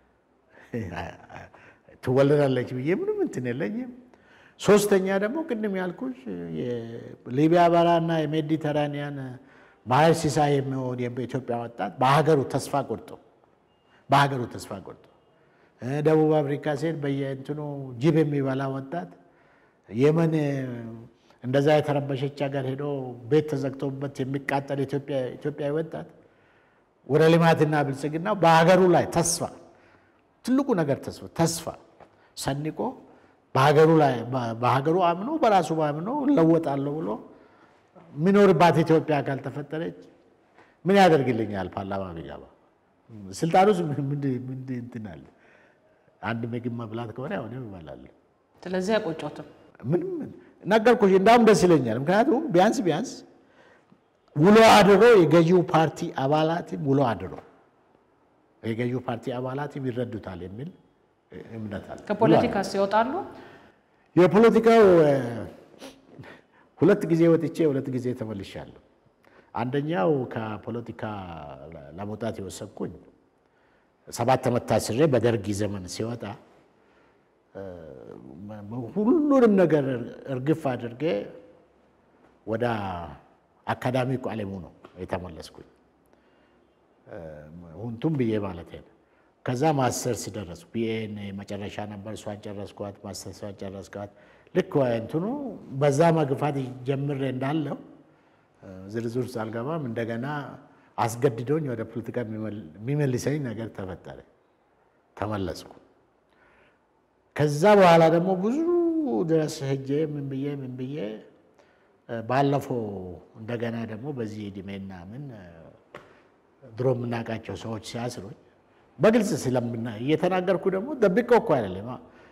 ትወለዳለች ብዬ ምንም እንትን የለኝም። ሶስተኛ ደግሞ ቅድም ያልኩሽ የሊቢያ በራና የሜዲተራኒያን ባህር ሲሳይ የሚሆን የኢትዮጵያ ወጣት በሀገሩ ተስፋ ቆርጦ በሀገሩ ተስፋ ቆርጦ ደቡብ አፍሪካ ሴት በየእንትኑ ጅብ የሚበላ ወጣት የመን እንደዛ የተረበሸች ሀገር ሄዶ ቤት ተዘግቶበት የሚቃጠል ኢትዮጵያዊ ወጣት ወደ ልማትና ብልጽግና በሀገሩ ላይ ተስፋ ትልቁ ነገር ተስፋ ተስፋ ሰንቆ በሀገሩ ላይ በሀገሩ አምኖ በራሱ አምኖ እለወጣለሁ ብሎ የሚኖርባት ኢትዮጵያ ካልተፈጠረች ምን ያደርግልኛል? ፓርላማ ቢገባ ስልጣኑ ምንድን እንትን አለ? አንድ ምግብ መብላት ከሆነ አሁንም እበላለሁ። ስለዚህ አይቆጮትም። ምንም ነገርኩሽ። እንዳውም ደስ ይለኛል። ምክንያቱም ቢያንስ ቢያንስ ውሎ አድሮ የገዢው ፓርቲ አባላትም ውሎ አድሮ የገዢው ፓርቲ አባላትም ይረዱታል የሚል እምነት አለ። ከፖለቲካ ሲወጣሉ የፖለቲካው ሁለት ጊዜ ወጥቼ ሁለት ጊዜ ተመልሻለሁ። አንደኛው ከፖለቲካ ለመውጣት የወሰንኩኝ ሰባት ዓመት ታስሬ በደርግ ዘመን ሲወጣ ሁሉንም ነገር እርግፍ አድርጌ ወደ አካዳሚክ ዓለሙ ነው የተመለስኩኝ። ሁንቱም ብዬ ማለት ነው። ከዛ ማስተርስ ደረስኩ። ቢኤን መጨረሻ ነበር፣ እሷን ጨረስኳት። ማስተርሷን ጨረስኳት። ልክ እንትኑ በዛ መግፋት ጀምሬ እንዳለው ዝርዝር ውስጥ አልገባም። እንደገና አስገድዶኝ ወደ ፖለቲካ የሚመልሰኝ ነገር ተፈጠረ። ተመለስኩ። ከዛ በኋላ ደግሞ ብዙ ድረስ ሄጄ ምን ብዬ ምን ብዬ ባለፈው እንደገና ደግሞ በዚህ ዕድሜና ምን ድሮ የምናውቃቸው ሰዎች ሲያስሩኝ በግልጽ ስለምና እየተናገርኩ ደግሞ ደብቀው እኮ አይደለም።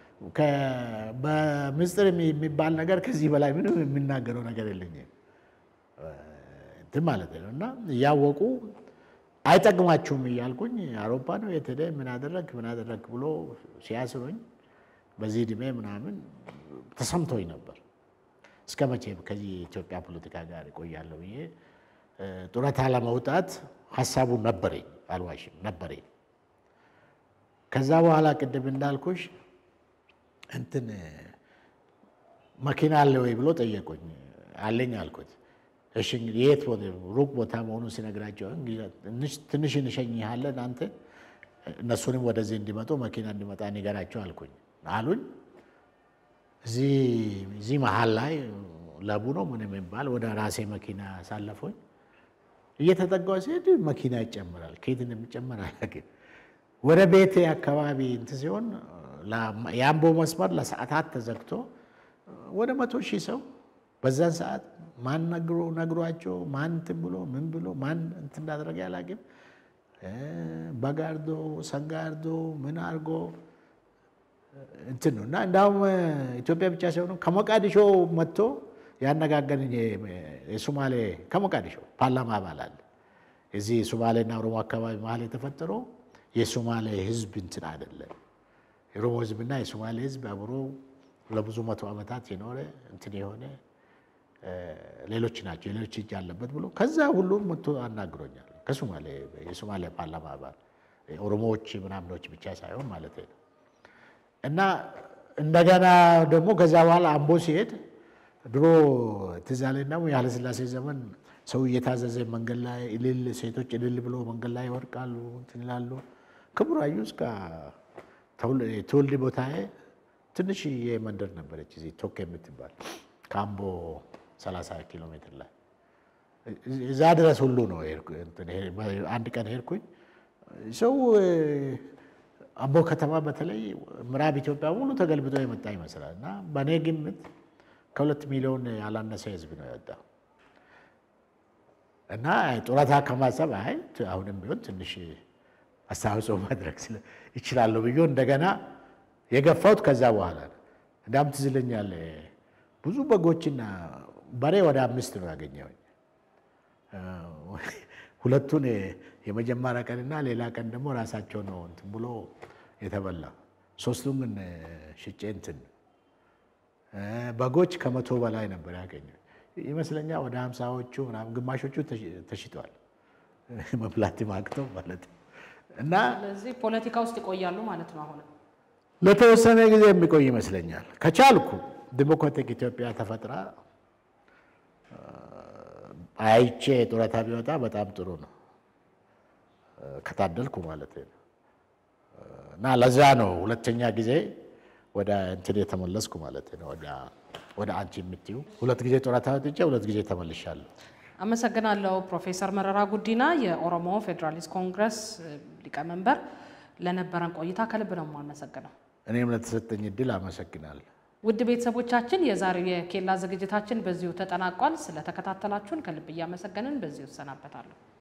በምስጢር የሚባል ነገር ከዚህ በላይ ምንም የሚናገረው ነገር የለኝም እንትን ማለት ነው። እና እያወቁ አይጠቅማችሁም እያልኩኝ አውሮፓ ነው የት ሄደህ ምን አደረግ ምን አደረግ ብሎ ሲያስሩኝ በዚህ ዕድሜ ምናምን ተሰምቶኝ ነበር። እስከ መቼ ከዚህ የኢትዮጵያ ፖለቲካ ጋር እቆያለሁ ብዬ ጡረታ ለመውጣት ሀሳቡ ነበረኝ፣ አልዋሽም ነበረኝ። ከዛ በኋላ ቅድም እንዳልኩሽ እንትን መኪና አለ ወይ ብሎ ጠየቁኝ። አለኝ አልኩት። እሺ እንግዲህ የት ሩቅ ቦታ መሆኑን ሲነግራቸው ትንሽ እንሸኝሃለን አንተ እነሱንም ወደዚህ እንዲመጡ መኪና እንዲመጣ ንገራቸው አልኩኝ አሉኝ። እዚህ መሀል ላይ ለቡ ነው ምን የሚባል ወደ ራሴ መኪና ሳለፎኝ እየተጠጋሁ ሲሄድ መኪና ይጨምራል። ከየት እንደሚጨምር አላውቅም። ወደ ቤቴ አካባቢ እንትን ሲሆን የአምቦ መስመር ለሰዓታት ተዘግቶ ወደ መቶ ሺህ ሰው በዛን ሰዓት ማን ነግሮ ነግሯቸው ማን እንትን ብሎ ምን ብሎ ማን እንትን እንዳደረገ አላውቅም። በጋርዶ ሰጋርዶ ምን አድርጎ እንትን ነው እና እንዳውም ኢትዮጵያ ብቻ ሳይሆን ከሞቃዲሾ መጥቶ ያነጋገረኝ የሶማሌ ከሞቃዲሾ ፓርላማ አባል አለ። እዚህ ሶማሌና ኦሮሞ አካባቢ መሀል የተፈጠረው የሶማሌ ሕዝብ እንትን አይደለም። የኦሮሞ ሕዝብና የሶማሌ ሕዝብ አብሮ ለብዙ መቶ ዓመታት የኖረ እንትን የሆነ ሌሎች ናቸው የሌሎች እጅ አለበት ብሎ ከዛ ሁሉም መጥቶ አናግሮኛል። ከሶማሌ የሶማሌ ፓርላማ አባል ኦሮሞዎች ምናምኖች ብቻ ሳይሆን ማለት ነው። እና እንደገና ደግሞ ከዛ በኋላ አምቦ ሲሄድ ድሮ ትዝ አለኝ ደግሞ የኃይለሥላሴ ዘመን ሰው እየታዘዘ መንገድ ላይ እልል ሴቶች እልል ብሎ መንገድ ላይ ይወድቃሉ እንትን ይላሉ። ከቡራዩ እስከ ትውልድ ቦታዬ ትንሽዬ መንደር ነበረች እዚህ ቶክ የምትባል ከአምቦ 30 ኪሎ ሜትር ላይ እዛ ድረስ ሁሉ ነው አንድ ቀን ሄድኩኝ። ሰው አምቦ ከተማ በተለይ ምዕራብ ኢትዮጵያ ሙሉ ተገልብጦ የመጣ ይመስላል እና በእኔ ግምት ከሁለት ሚሊዮን ያላነሰ ህዝብ ነው የወጣው እና ጡረታ ከማሰብ አይ አሁንም ቢሆን ትንሽ አስተዋጽኦ ማድረግ ይችላለሁ ብዬ እንደገና የገፋሁት ከዛ በኋላ ነው። እንዳም ትዝ ይለኛል ብዙ በጎችና በሬ ወደ አምስት ነው ያገኘሁኝ። ሁለቱን የመጀመሪያ ቀንና ሌላ ቀን ደግሞ ራሳቸው ነው እንትን ብሎ የተበላ ሶስቱን ግን ሽጬ እንትን በጎች ከመቶ በላይ ነበር ያገኘው ይመስለኛል። ወደ ሀምሳዎቹ ምናምን ግማሾቹ ተሽጠዋል መብላት ማቅተው ማለት ነው። እና ስለዚህ ፖለቲካ ውስጥ ይቆያሉ ማለት ነው። አሁን ለተወሰነ ጊዜ የሚቆይ ይመስለኛል። ከቻልኩ ዲሞክራቲክ ኢትዮጵያ ተፈጥራ አይቼ ጡረታ ቢወጣ በጣም ጥሩ ነው፣ ከታደልኩ ማለት ነው። እና ለዛ ነው ሁለተኛ ጊዜ ወደ እንትን የተመለስኩ ማለት ነው። ወደ አንቺ የምትዩ ሁለት ጊዜ ጡረታ ወጥቼ ሁለት ጊዜ ተመልሻለሁ። አመሰግናለሁ ፕሮፌሰር መረራ ጉዲና የኦሮሞ ፌዴራሊስት ኮንግረስ ሊቀመንበር፣ ለነበረን ቆይታ ከልብ ነው የማመሰግነው። እኔም ለተሰጠኝ እድል አመሰግናለሁ። ውድ ቤተሰቦቻችን የዛሬው የኬላ ዝግጅታችን በዚሁ ተጠናቋል። ስለተከታተላችሁን ከልብ እያመሰገንን በዚሁ እሰናበታለሁ።